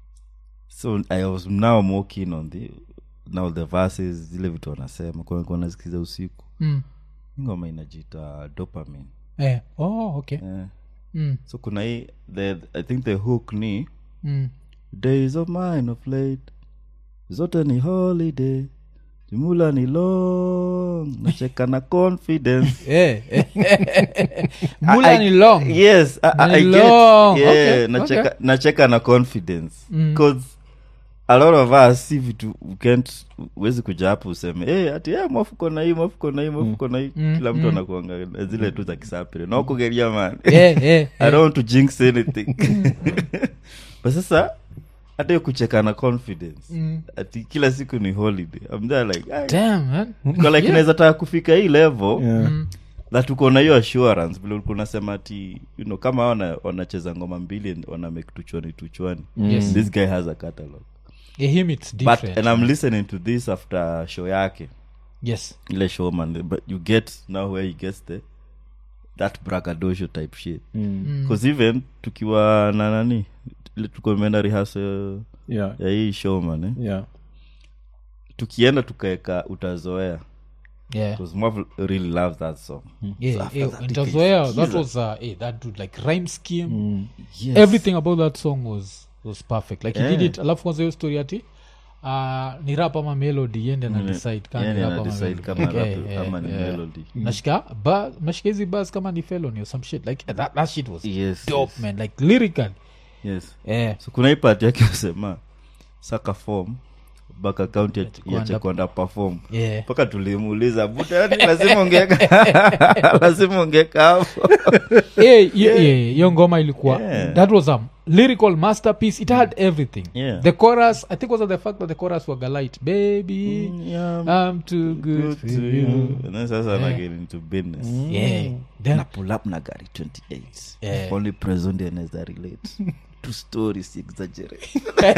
so i was now more keen on the now the verses zile vitu wanasema kwa nilikuwa nasikiza usiku Mm. Hii ngoma inajita dopamine Eh. oh okay eh. mm. so kuna hii the, i think the hook ni Mm. days of mine of late zote ni holiday jumula ni long nacheka na confidence Eh, eh. mula ni long yes I, I, I Ni get, long. yeah, Okay, nacheka, okay. nacheka na confidence Mm. because a lot of us si vitu ukent uwezi kuja hapo useme hey, ati hey, mwafuko na hii mwafuko na hii mwafuko na hii Mm, kila mtu mm. anakuanga na zile tu za kisapire nakugeria man Eh, eh, i eh. don't want to jinx anything but sasa hata hiyo kucheka na confidence Mm. ati kila siku ni holiday I'm there like "Ai." Damn, man. Kwa like naweza taka kufika hii level Yeah. that uko na hiyo assurance vile ulikuwa unasema ati you know, kama wana wanacheza ngoma mbili and wana make tuchwani tuchwani Yes. this guy has a catalog Yeah, him it's but different. and i'm listening to this after show yake yes ile show man but you get now where he gets the that bragadocio type shit because even tukiwa na nani ile tulikuwa tumeenda rehearsal Yeah. ya hii show man eh? Yeah. tukienda tukaeka utazoea yeah because Marvel really loves that song yeah, after yeah, that, nitazoea that Jesus. was uh, eh, that dude like rhyme scheme yes. everything about that song was was perfect like he Yeah. did it alafu kwanza hiyo story ati uh, ni rap ama melody yende na decide kama Yeah, ni yeah, rap ama decide melody. kama Yeah, rap yeah, ama ni yeah. melody nashika ba nashika hizi bas kama ni felony or some shit like that, that shit was yes dope yes, man like lyrical yes. yeah so kuna hii part yake usema saka form baka kaunti Chekwanda- ya chekwanda perform yeah mpaka tulimuuliza butani lazima ongeka lazima ongeka hapo Eh, hiyo yeah, hiyo ngoma ilikuwa Yeah. that was a lyrical masterpiece it had everything Yeah. the chorus i think was the fact that the chorus was galite baby Yeah, i'm too good, good for to you you. And then sasa na get into business yeah then na pull up na gari 28 Yeah. only president anaweza relate two stories exaggerate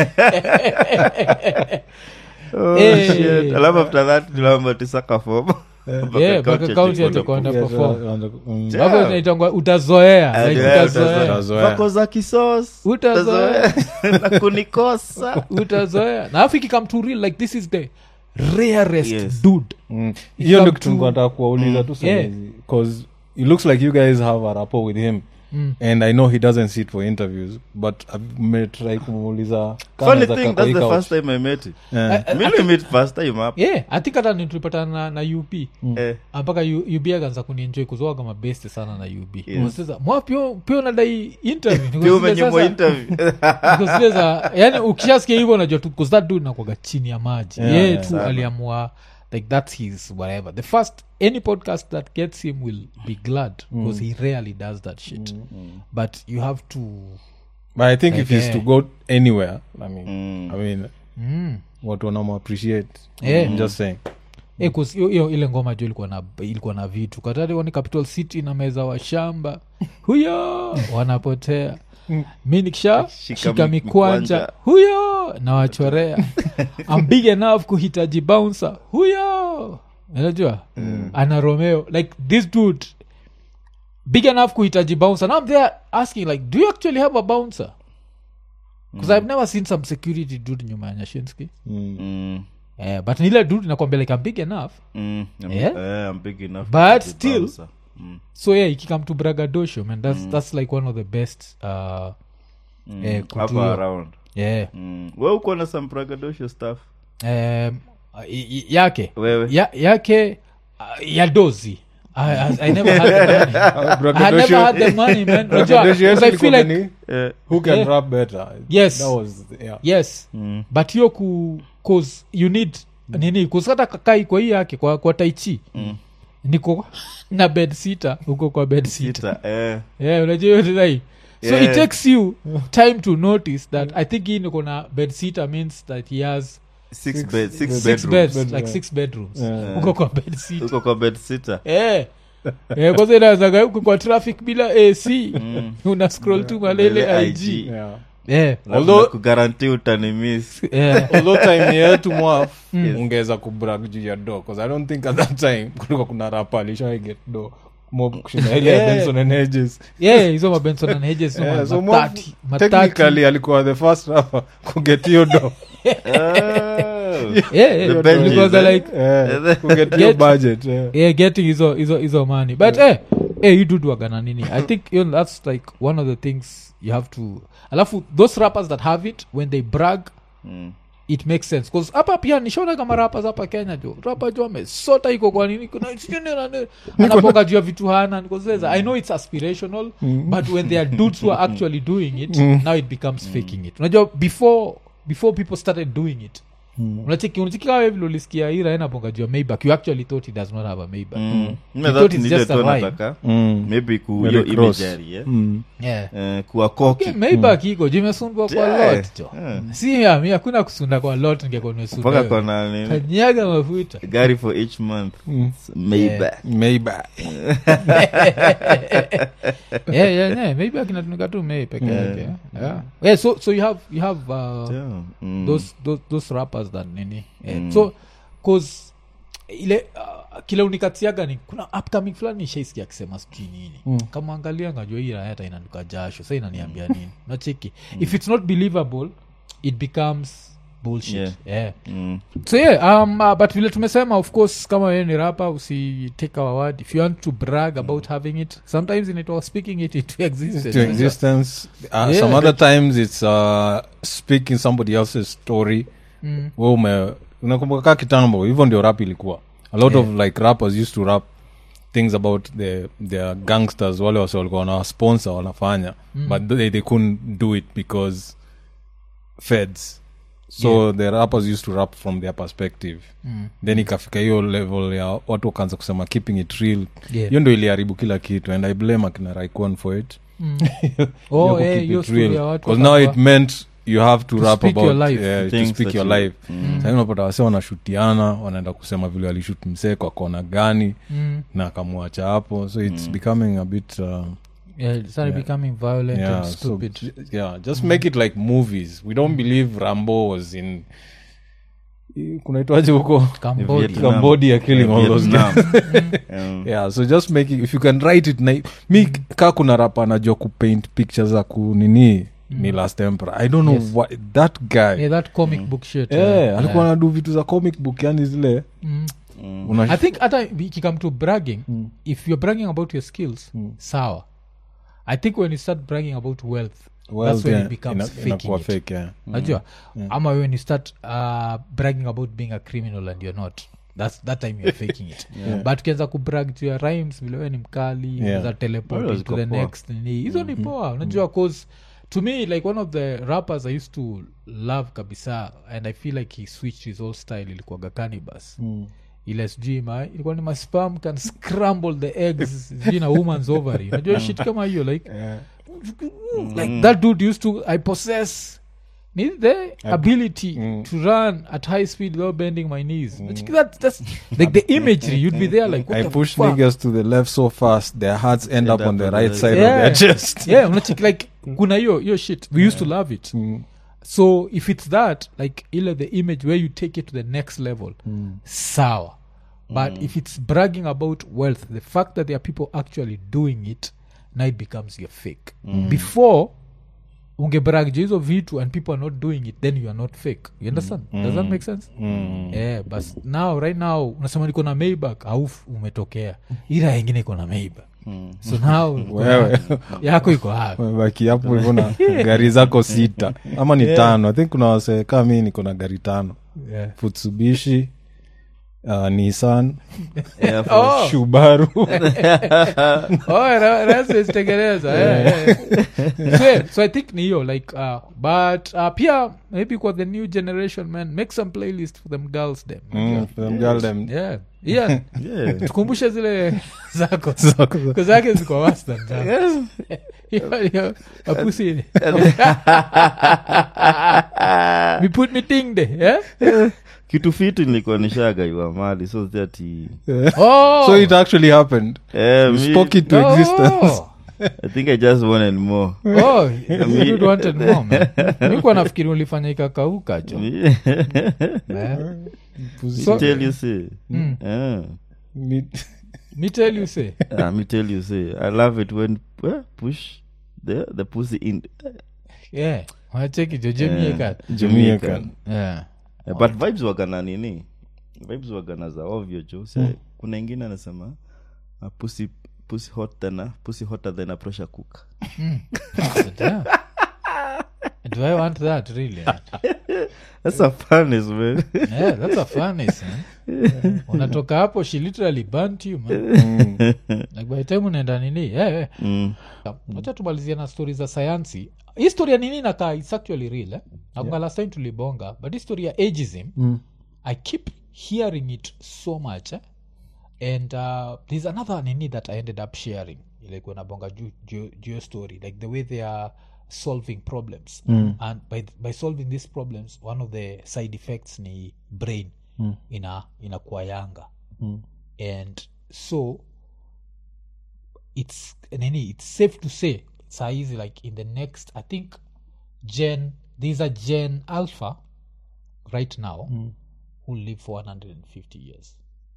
oh, Eh. shit. alafu after that tuliamba tisaka form yeah mpaka kaunti atakwenda Yeah, perform so- mm. Yeah. hapo inaitangwa utazoea like Yeah, utazoea utazoea. vako za kisos Utazoea. na kunikosa utazoea na afu ikikam to real like this is the rarest Yes. dude Mm. hiyo ndo come kitu to- nilikuwa nataka kuwauliza tu Yeah. because it looks like you guys have a rapport with him Mm. and i know he doesn't sit for interviews but metry kumuuliza kama funny anaweza thing kaa kwa that's hii the couch. first time i met him Yeah. mimi meet first time up yeah i think hata nitulipatana na, na up eh mpaka U- ub akaanza kunienjoi kuzoaga mabeste sana na ub Yes. sasa mwa pio pio unadai interview Niko pia zile umenyimwa sasa- interview niko zile za yani ukishasikia hivyo unajua tu because that dude nakwaga chini ya maji Yeah, yeye yeah, tu sana. aliamua like that's his whatever the first any podcast that gets him will be glad because he rarely does that shit but you have to but i think if he's Yeah. to go anywhere i mean Mm. i mean mm, watu wanam appreciate Yeah. i'm just saying Eh, 'cause hiyo- hiyo ile ngoma jo ilikuwa na ilikuwa na vitu katariwani capital city na meza wa shamba huyo wanapotea mi nikisha Shika shika mi- mikwanja mikwanja. huyo nawachorea I'm big enough kuhitaji bouncer huyo unajua ana romeo like this dude big enough kuhitaji bouncer now i'm there asking like do you actually have a bouncer because i've never seen some security dude nyuma ya nyashinski Mm, eh, but nile dude nakwambia like i'm big enough mm, I'm- Yeah? eh, I'm big enough But to be still- bouncer. Mm. so yeah ikikam to bragadosho man that's, that's like one of the best uh, eh, hapa kutuyo. around yeah mm. we uko na some bragadosho stuff um, i- i- yake wewe ya, yake uh, ya dozi I, I, I never had the money. I never had the money, man. Unajua, Braggadocio yetu 'cause I feel ilikuwa like, ni, Eh, who can Yeah. rap better Yes. that was yeah yes but hiyo ku cause you need nini kuskata kakai kwa hii yake kwa, kwa taichi niko na bed sita huko kwa bed sita sita, eh. yeah, unajua hiyo design. so Yeah. it takes you time to notice that i think hii niko na bed sita means that he has Six bed- six six bedrooms. beds Bed- like yeah. six bedrooms Yeah. huko kwa bed sita uko kwa bed sita Eh. Eh, kwanza inazaga huku kwa traffic bila ac una scroll tu malele Lele ig IG. yeah Eh, Although- kugaranti utanimis eh. although time yetu mwaf ungeweza kubrag juu ya do bcause i don't think at that time kulikuwa kuna rapa alishawaiget do mob kushinda ile ya Yeah. benson and hedges yeah hizo mabenson and hedges hizo Yeah, ma- so matati Mob matati technically alikuwa the first rapper kuget hiyo do yeah, yeah. The Benjis, Because eh? like Eh, kuget hiyo Get- budget eh. yeah, getting hizo hizo hizo money but eh eh you do wagana nini i think you know, that's like one of the things you have to alafu those rappers that have it when they brag Mm. it makes sense bcause hapa pia nishaona kama rappers hapa kenya jo rapa jo amesota iko kwa nini kuna sijui nini na nini. anaponga juu ya vitu hana nikozeza i know it's aspirational but when there are dudes who are actually doing it now it becomes faking it unajua before before people started doing it unacheki unacheki kama vile ulisikia ira inaponga juu ya maybach you actually thought he does not have a maybach Mm. You That thought it's ni just ile a tu rhyme. nataka Mm. maybe ku Very hiyo cross. imagery eh? Mm. yeah Eh, kuwa koki Yeah, maybach iko juu imesundwa kwa Yeah. lot jo Yeah. si ami hakuna kusunda kwa lot ngekuwa mpaka nimesunda kona nini kanyaga mafuta gari for each month Maybach. Maybach. yeah, yeah, yeah. maybe akinatumika tu mei peke yake yeah. yeah, so, so you have you have uh, Yeah. Mm. those, those, those rappers that nini yeah. so cause ile uh, kile unikatiaga ni kuna upcoming fulani nishaisikia akisema sijui nini mm. kama angalia ngajua hii raya hata inanuka jasho sa inaniambia nini nacheki if it's not believable it becomes bullshit Yeah. yeah Mm. so yeah um, uh, but vile tumesema of course kama wewe ni rapa usi take our word if you want to brag about having it sometimes inaitwa speaking it into existence to existence uh, Yeah. some other times it's uh, speaking somebody else's story Mm. we ume unakumbuka kaa kitambo hivyo ndio rap ilikuwa a lot Yeah. of like rappers used to rap things about the their gangsters wale wase walikuwa wana sponsor wanafanya but they, they couldn't do it because feds so the rappers used to rap from their perspective Mm. then ikafika hiyo level ya watu wakaanza kusema keeping it real Yeah. hiyo ndo iliharibu kila kitu and i blame akina raikon for it oh, Hiyo yeah, kukeep hiyo it story real. ya watu 'Cause now it wakawa- meant you have to, To rap speak about your life. yeah, to Things speak that your you- life Sasa unapata wase wanashutiana wanaenda kusema vile walishut msee kwa kona gani Mm. na akamwacha hapo so it's becoming a bit uh, yeah, it started becoming violent yeah, and so, stupid j- yeah just make it like movies we don't believe rambo was in kunaitwaje huko Cambodia. Vietnam. cambodia killing all those Vietnam. guys Um, yeah so just make it if you can write it na mi ka kuna rapa anajua kupaint pictures za kunini ni last emperor i don't know Yes. what that guy yeah, that comic book shit yeah, yeah. alikuwa anadu vitu za comic book yani zile Mm. una i think hata ikikame to bragging if you're bragging about your skills sawa i think when you start bragging about wealth well, that's when yeah, it becomes ina- faking inakuwa it. fake yeah. najua ama when you start uh, bragging about being a criminal and you're not That's, that time you're faking it but ukianza kubrag to your rhymes vile we ni mkali Yeah. yeah. teleport Well, into the ziko poa. next nini hizo ni poa unajua cause to me like one of the rappers i used to love kabisa and i feel like he switched his whole style ilikuwaga canibus ile sijui ma ilikuwa ni maspam can scramble the eggs sijui na woman's ovary unajua shit kama hiyo like like that dude used to i possess ni the ability to run at high speed without bending my knees Nachiki, that's, that's like the imagery you'd be there like what I the push fuck? niggas to the left so fast their hearts end up up on the on right the- side Yeah. of their chest. yeah unachiki like kuna hiyo hiyo shit we used to love it so if it's that like ile the image where you take it to the next level sawa but if it's bragging about wealth the fact that there are people actually doing it now it becomes your fake before ungebrag jo hizo vitu and people are not doing it then you are not fake you understand does that make sense yeah but now right now unasema niko na maybach au umetokea ila ingine iko na maybach so now Wewe. yako iko hapo baki hapo hivyo na gari zako sita ama ni tano i think kuna wasee kaa mi niko na gari tano yeah. futsubishi uh, nissan Air Force. oh, shubaru oh, ra- rasmi zitengeneza yeah, yeah. so, so i think ni hiyo like uh, but uh, pia maybe kwa the new generation man make some playlist for them girls them Mm, them girl them. yeah Ian, Yeah. tukumbushe zile zako Zako. Kwa zake ziko wastan apusini we put me ting de yeah? kitu fiti nilikuwa nishagaiwa mali so that oh. so it actually happened eh, you me- spoke it to oh. existence i think i just wanted more Oh, you did wanted more, man. Nilikuwa nafikiri ulifanya ikakauka jo Me- Eh. me So- tell you say Mm. Eh. Ni- me tell you say Ah, me tell you say i love it when eh, push the the pussy in yeah wacheki jo jemieka Jamaican. yeah. Eh, but vibes wagana nini vibes wagana za ovyo jo Sa- kuna ingine anasema uh, pussy pussy hot than a, pussy hotter than a pressure cook Damn. do i want that really that's a funniest man yeah, that's a funniest man. unatoka hapo she literally burnt you man like by the time unaenda nini yeah, yeah. mm. wacha tumalizia na stori za sayansi hii story ya nini nakaa its actually real eh? nakunga last time tulibonga but hii story ya ageism i keep hearing it so much eh? and uh, there's another nini that i ended up sharing ilikuwa nabonga juu juu- juu ya story like the way they are solving problems and by, by solving these problems one of the side effects ni brain ina inakuwa yanga and so it's nini it's safe to say saizi like in the next i think gen there's a gen alpha right now who live for 150 years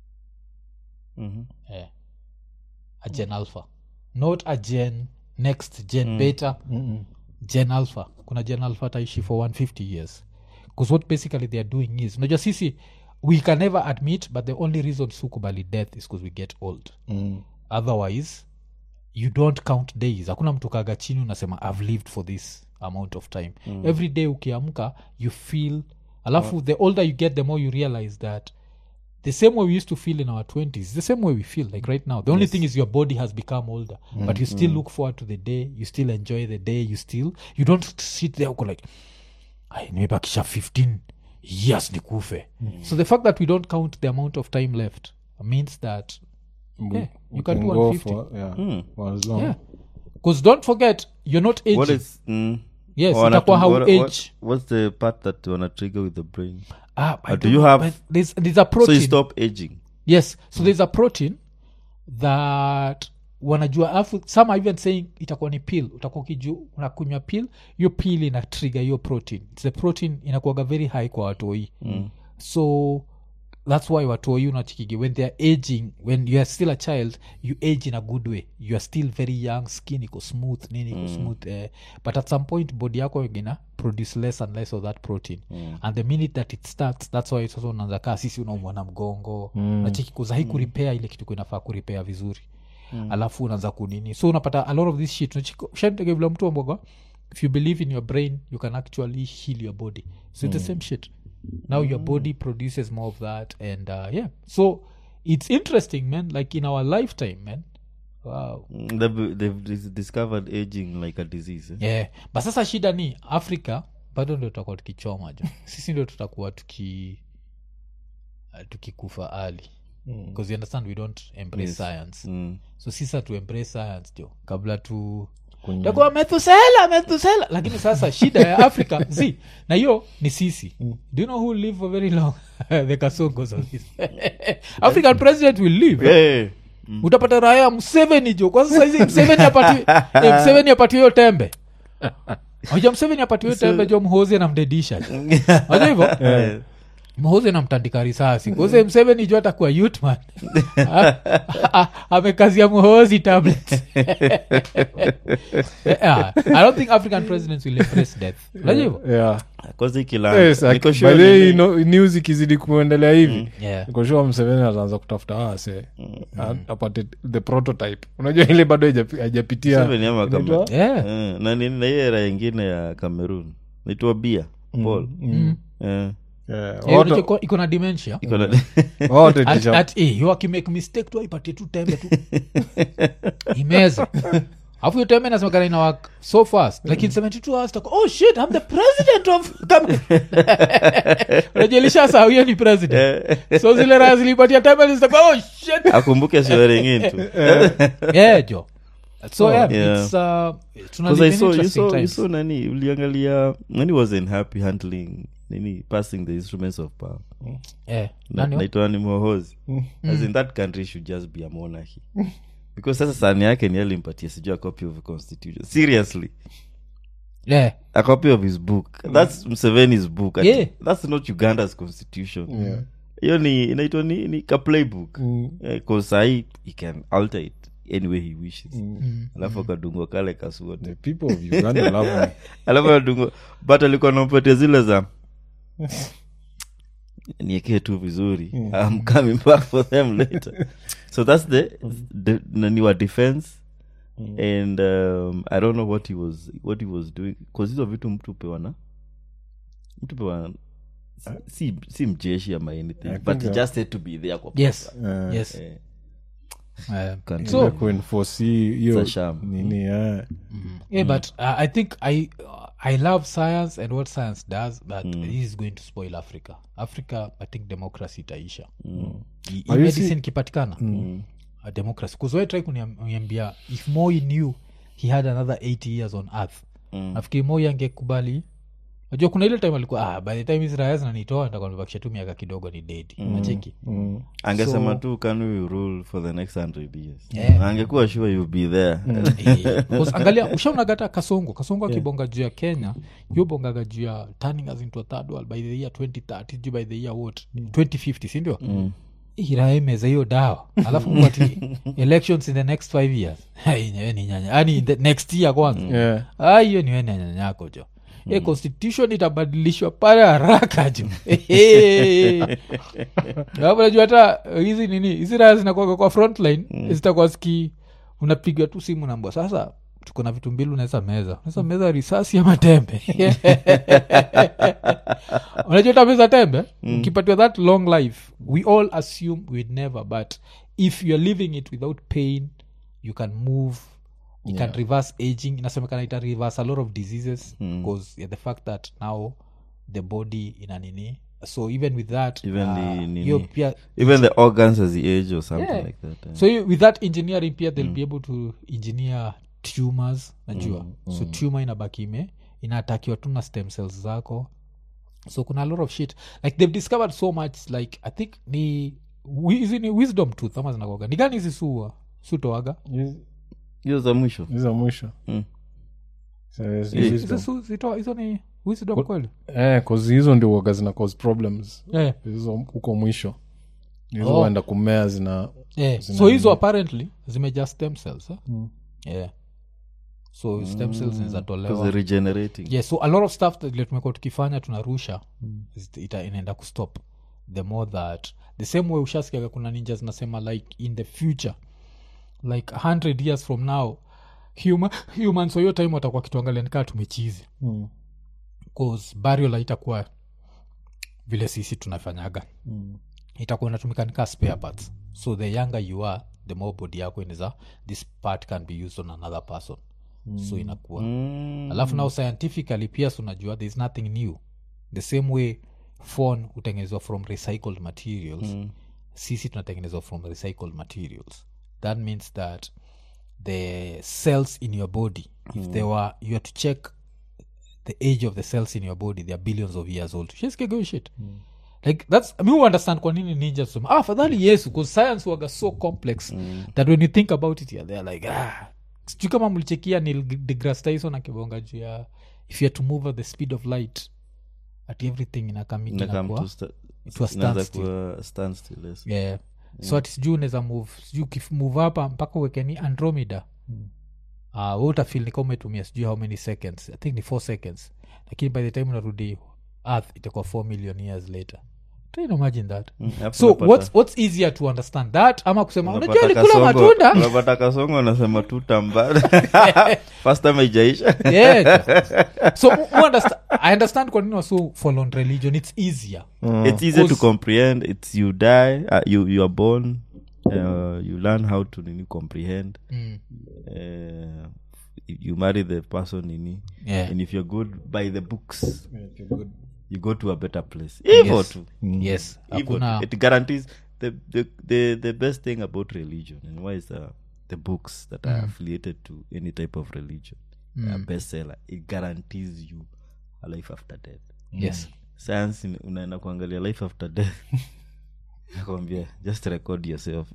Mhm. yeah. a gen alpha not a gen next gen beta gen alpha kuna gen alpha taishi for 150 years because what basically they are doing is unajua sisi we can never admit but the only reason sukubali death is because we get old otherwise you don't count days hakuna mtu kaga chini unasema i've lived for this amount of time every day ukiamka you feel alafu the older you get the more you realize that the same way we used to feel in our 20s the same way we feel like right now the only thing is your body has become older but you still look forward to the day you still enjoy the day you still you don't sit there uko like "Ai, nimebakisha 15 years nikufe so the fact that we don't count the amount of time left means that yeah, you can do can go 150 for, yeah, for as long. yeah because don't forget you're not aging what is mm, yes wana- itakuwa how what- age what- what's the part that wanna trigger with the brain ah, I Uh, do don't you know, have- but there's, there's a so protein you stop aging yes so there's a protein that wanajua afu some are even saying itakuwa ni pill utakuwa ukiju unakunywa pill hiyo pill ina trigger hiyo protein It's the protein inakuaga very high kwa watoi mm. so that's why watoi unachikigi when theyare aging when you are still a child you age in a good way you are still very young skin iko smooth nini iko smooth eh, but at some point body yako ina produce less and less of that protein mm. and the minute that it starts that's why sasa unaanza kaa sisi unaumwa na mgongo mm. nachiki kuzahii kuripea ile kitu inafaa kuripea vizuri mm. alafu unaanza kunini so unapata a lot of this shit shantegevila mtu amboga if you believe in your brain you can actually heal your body so it's the same shit now your body produces more of that and uh, yeah so it's interesting man like in our lifetime man wow Mm, they've, they've dis- discovered aging like a disease eh? yeah but sasa shida ni afrika bado ndio tutakuwa tukichoma jo sisi ndio tutakuwa tuki uh, tukikufa ali because you understand we don't embrace science mm. so sisa tu embrace science jo kabla tu takuwa methusela methusela lakini sasa shida ya africa zi na hiyo ni sisi do you know who live for very long the kasongos of this african president will live Yeah. utapata raya mseveni jo kwa sasa hizi mseveni apati eh, mseveni apati hiyo tembe aja mseveni apati hiyo tembe jo mhozi anamdedisha aja hivo mhozi anamtandika risasi kose mseveni jo atakuwa yutman amekazia mhozi tablet yeah, i don't think african presidents will embrace death unajua hivo yeah. Kwanza ikilanda. yes, Niko ak- sure by the way, nini- no- news ikizidi kuendelea hivi yeah. nikoshua mseveni ataanza kutafuta wase apate the prototype unajua ile bado haija- haijapitia Museveni ama kama- inaitwa? Yeah. Eh, na nini- na hiyo era ingine ya cameroon naitwa bia paul Eh, Yeah, Eh, wote- unajua iko- iko na dementia iko na- wote At- tisha- at- eh, yo akimake mistake tu aipatie tu tembe tu imeza afu hiyo tembe nasemekana ina work so fast like in 72 hours tako, oh shit i'm the president of unajua ilishasahau hiyo ni president so zile raya zilipatia tembe zitako, oh shit akumbuke siwaringin tu yeah jo so yeah, Yeah. it's uh, tuna Because I live in saw, you interesting saw, you times. saw nani uliangalia nani wasn't happy handling nini passing the instruments of power Yeah. Na- Nani wa- naitwa ni mohozi as in that country should just be a monarchy because sasa sani yake ni alimpatia sijui a copy of the constitution seriously yeah. a copy of his book that's mseveni's book Ati- Yeah. that's not uganda's constitution hiyo ni inaitwa ni, ni ka playbook bcause sahii he can alter it any way he wishes alafu akadungwa kale kasuote The people of uganda love me alafu adungwa but alikuwa nampatia zile za niekee tu vizuri I'm coming back for them later so that's the, the naniwa defense and um, i don't know what he was what he was doing bcause hizo vitu mtu pewa na mtu pewa si, si mjeshi ama anything I but think, he uh, just had to be there kwa yes Eh, yes Eh, Eh, Country. so ile kuenforce hiyo Za sham. nini eh. yeah but uh, i think i uh, i love science and what science does but this is going to spoil africa africa i think democracy itaisha I- i Are you medicine see- ikipatikana uh, democracy kuzwetrai kuniambia if moi knew he had another 80 years on earth nafikiri moi angekubali najua kuna ile time alikuwa ah, by the time israel zinanitoa ntakanivakisha tu miaka kidogo ni dedi nacheki angesema So- tu can we rule for the next 100 years Yeah. angekuwa sure you'll be there Eh, because angalia ushaonagata kasongo kasongo akibonga juu ya kenya yobongaga juu ya turning us into a third world by the year 2030 juu by the year what 2050 sindio iraemeza hiyo dawa alafu kupati elections in the next five years Hai, nyewe ni nyanya yani the next year kwanza Yeah. Ah, hiyo niwe ni nyanyako jo e constitution itabadilishwa pale haraka jo Alafu najua hata hizi nini hizi raya zinakuaga kwa frontline zitakuwa ski unapigwa tu simu nambwa sasa tuko na vitu mbili unaweza meza unaweza meza risasi ama tembe unajua utameza tembe ukipatiwa that long life we all assume we'd never but if youare living it without pain you can move you can reverse aging inasemekana ita reverse a lot of diseases because yeah, the fact that now the body ina nini so even with that Even uh, the nini. hiyo pia even the organs as the age or something Yeah. like that eh. so you- with that engineering pia they'll be able to engineer tumors najua so tumor inabaki ime inatakiwa tu na stem cells zako so kuna a lot of shit like they've discovered so much like i think ni wi- hizi ni wisdom tooth ama zinakoga ni gani hizi sua sutoaga Hizi- hizo za mwisho hizi za mwisho Mm. So, yes, Yeah. wisdom. Hizi su- zitoa- hizo ni wisdom kweli Eh, 'cause hizo ndio uoga zina cause problems yeah. hizo huko mwisho hizo Oh. waenda kumea zina yeah. Zina so hizo nini? apparently zimejaa stem cells eh? yeah. so stem cells because zinatolewa they're regenerating yeah so a lot of stuff that ile tumekuwa tukifanya tunarusha is- ita- inaenda kustop the more that the same way ushasikiaga kuna ninja zinasema like in the future like 100 years from now human, humans so hiyo time watakuwa kituangalia nikaa tumechizi Mm. cause burial haitakuwa vile sisi tunafanyaga Mm. itakuwa inatumika nikaa spare parts so the younger you are the more body yako inaweza this part can be used on another person so inakuwa Mm. alafu nao scientifically pia si unajua thereis nothing new the same way phone hutengenezwa from recycled materials sisi tunatengenezwa from recycled materials that means that the cells in your body if they were you had to check the age of the cells in your body they are billions of years old sheskega hiyo shit like that's mi understand kwa nini ninja sema ah fadhali yesu bcause science waga so complex that when you think about it yeah, they're like ah sijui kama mlichekia nil degras tyson akibonga juu ya if you had to move at the speed of light at everything inakamiti Inakam inakuwa to sta- it was inaanza standstill. kuwa standstill, yes. yeah. so ati sijuu unaweza move sijuu ukimove hapa mpaka uwekeni andromeda uh, we utafil nika umetumia sijui how many seconds i think ni four seconds lakini by the time unarudi earth itakuwa four million years later Try to imagine that Alafu so unapata- what's, what's easier to understand that ama kusema unajua unapata ilikula kasongo- matunda unapata kasongo anasema tu tambada first time ijaisha yeah. so u- u understand, i understand kwa nini wasu follow on religion it's easier it's easier to Cause- comprehend it's you die uh, you, you are born uh, you learn how to nini comprehend mm. uh, you marry the person nini Yeah. and if you're good by the books you go to a better place hivo Yes. tu yes Hivyo tu. hakuna it guarantees the, the, the, the best thing about religion and why is the, the books that are affiliated to any type of religion a bestseller it guarantees you a life after death yes science ina- unaenda kuangalia life after death nakwambia just record yourself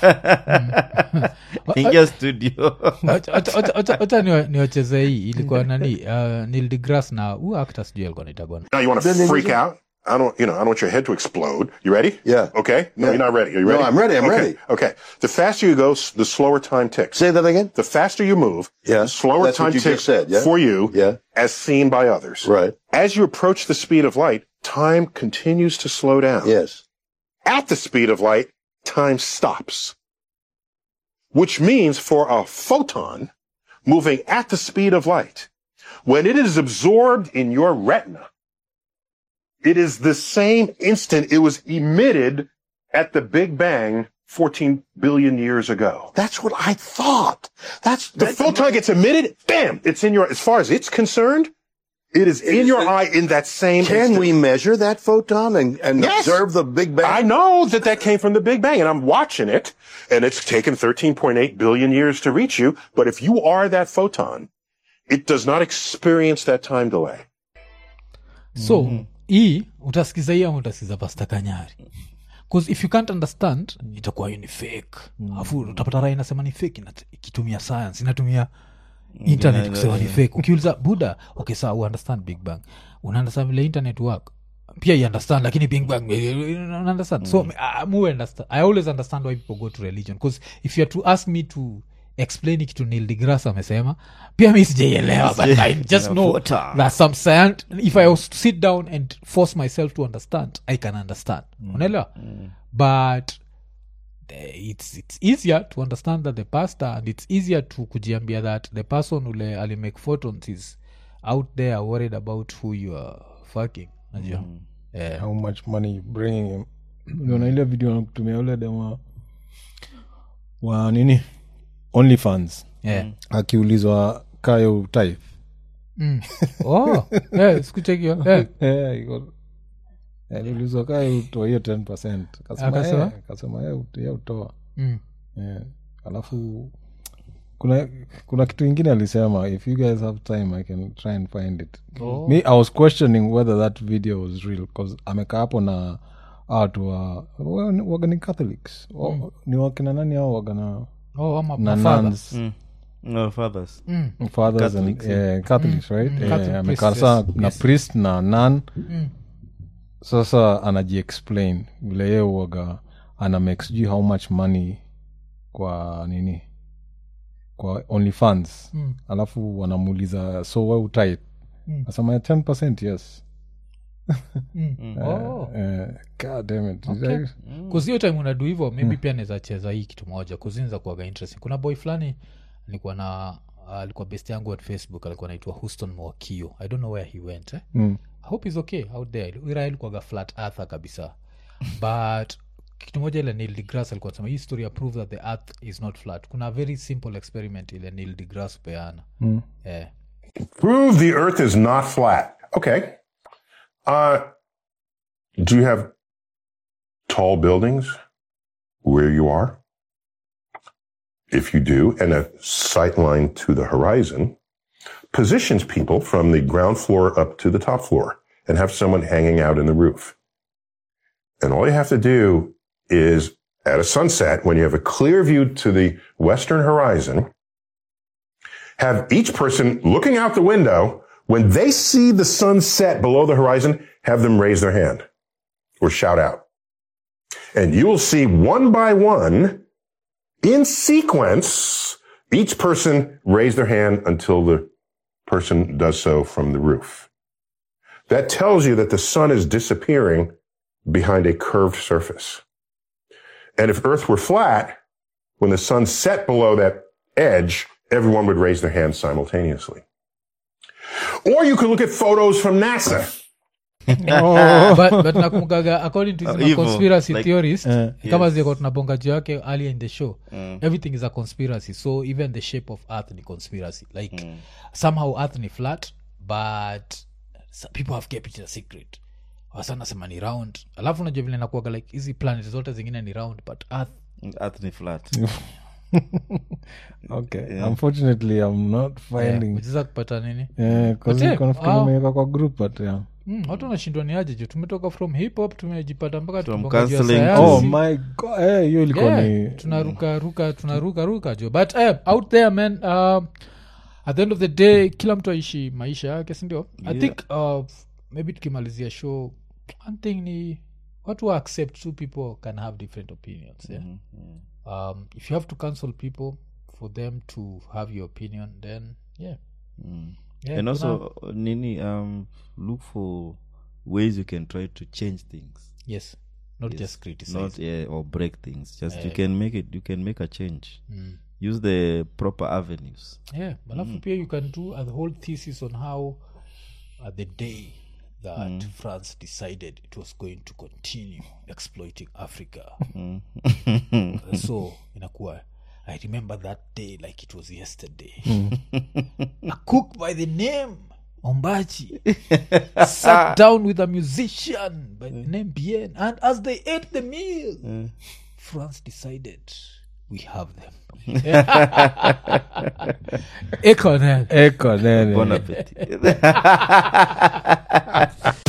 ingia studio hacha niwacheze hii ilikuwa nani uh, nil degras na huu actor sijui alikuwa naitagona Now you want to freak out? I don't, you know, I don't want your head to explode. You ready? Yeah. Okay. No, Yeah. you're not ready. Are you No, ready? I'm ready, I'm okay. ready. Okay. The faster you go, s- the slower time ticks. Say that again. The faster you move, Yeah. the slower That's what time you ticks just said, yeah? for you, Yeah. as seen by others. Right. As you approach the speed of light, time continues to slow down. Yes. At the speed of light, time stops. Which means for a photon moving at the speed of light, when it is absorbed in your retina, it is the same instant it was emitted at the Big Bang 14 billion years ago. That's what I thought. That's The that- photon gets emitted, bam, it's in your, as far as it's concerned, it is in your eye in that same Can instant. we measure that photon and, and Yes. observe the Big Bang? I know that that came from the Big Bang and I'm watching it and it's taken 13.8 billion years to reach you. But if you are that photon, it does not experience that time delay. so hii utasikiza hii ama utasikiza pasta kanyari bcause if you can't understand itakuwa hiyo ni fake alafu utapata raa inasema ni fake inat- ikitumia science inatumia internet kusema ni fake ukiuliza buda okay saa understand big bang una understand vile internet work pia you understand lakini big bang una understand so uh, mu understand i always understand why people go to religion because if you are to ask me to explain kitu nil degras amesema pia mi sijaielewa but i just know that some science if i was to sit down and force myself to understand i can understand unaelewa but eh, it's, it's easier to understand that the pastor and it's easier to kujiambia that the person ule alimake photons is out there worried about who you are fucking najua Eh, how much money you bringing him uliona ile video nakutumia ule dema wa nini only fans yeah. akiulizwa kayo type Mm. oh, eh, sikuchekio eh. Eh, iko- eh, aliulizwa kayo utoa hiyo 10 kasema Akasema? eh, akasema eh, ut- eh, utoa Mm. Eh, alafu kuna kuna kitu ingine alisema if you guys have time i can try and find it Oh. me i was questioning whether that video was real because amekaa hapo na watu wa wa- ni- waga ni catholics Wa- ni wakina nani ao wagana Oh, ama na mafadha. nuns no fathers Mm. fathers Catholics, and eh, catholics right Eh, Catholic amekaa priests, saa yes, na yes. priest na nun Mm. sasa anajiexplain vile yeye uwaga ana make sijui how much money kwa nini kwa only funds Mm. alafu wanamuuliza so we utit Mm. asema 10 yes Mm. Oh. Eh, god damn it. Okay. kuzio time unadu hivo maybe pia naweza cheza hii kitu moja kuzinza kuaga interesting kuna boy fulani alikuwa na alikuwa best yangu at facebook alikuwa naitwa houston mwakio i don't know where he went eh? Mm. I hope he's okay out there ira ilikuwaga flat earther kabisa but kitu moja ile neil degras alikuwa nasema hii story prove that the earth is not flat kuna a very simple experiment ile neil degras peana Mm. eh. Prove the earth is not flat. Okay. Uh, do you have tall buildings where you are? if you do, and a sight line to the horizon, positions people from the ground floor up to the top floor and have someone hanging out in the roof. And all you have to do is at a sunset, when you have a clear view to the western horizon, have each person looking out the window. When they see the sun set below the horizon, have them raise their hand or shout out. And you will see one by one in sequence, each person raise their hand until the person does so from the roof. That tells you that the sun is disappearing behind a curved surface. And if Earth were flat, when the sun set below that edge, everyone would raise their hands simultaneously. Or you could look at photos from NASA. but, but nakumbukaga according to Uh, hizi evil. conspiracy Like- theorist Eh. kama Yes. zilikuwa tunabonga juu yake earlier in the show everything is a conspiracy so even the shape of earth ni conspiracy like somehow earth ni flat but some people have kept it a secret wasa nasema ni round alafu unajua vile nakuaga like hizi planet zote zingine ni round but earth earth ni flat okay unfortunately i'm not finding uchiza kupata nini yeah, But yeah, wow. imeweka kwa group but yeah Mm, watu wanashindwa ni aje jo tumetoka from hip hop tumejipata mpaka From tukibonga juu ya counseling to- sayansi. oh my god eh, hiyo ilikuwa yeah, ni tunaruka ruka tunaruka ruka jo but eh, out there man um, at the end of the day kila mtu aishi maisha yake sindio i think uh, maybe tukimalizia show one thing ni watu wa accept two people can have different opinions yeah? um, if you have to cancel people for them to have your opinion then yeah, yeah and kuna- also nini um look for ways you can try to change things yes not just criticize not yeah, or break things just you can make it you can make a change use the proper avenues yeah alafu pia you can do a whole thesis on how uh, the day that france decided it was going to continue exploiting africa Uh, so inakuwa i remember that day like it was yesterday a cook by the name ombachi sat down with a musician by the name bien and as they ate the meal france decided we have them Ekonel. eko nene bon appetit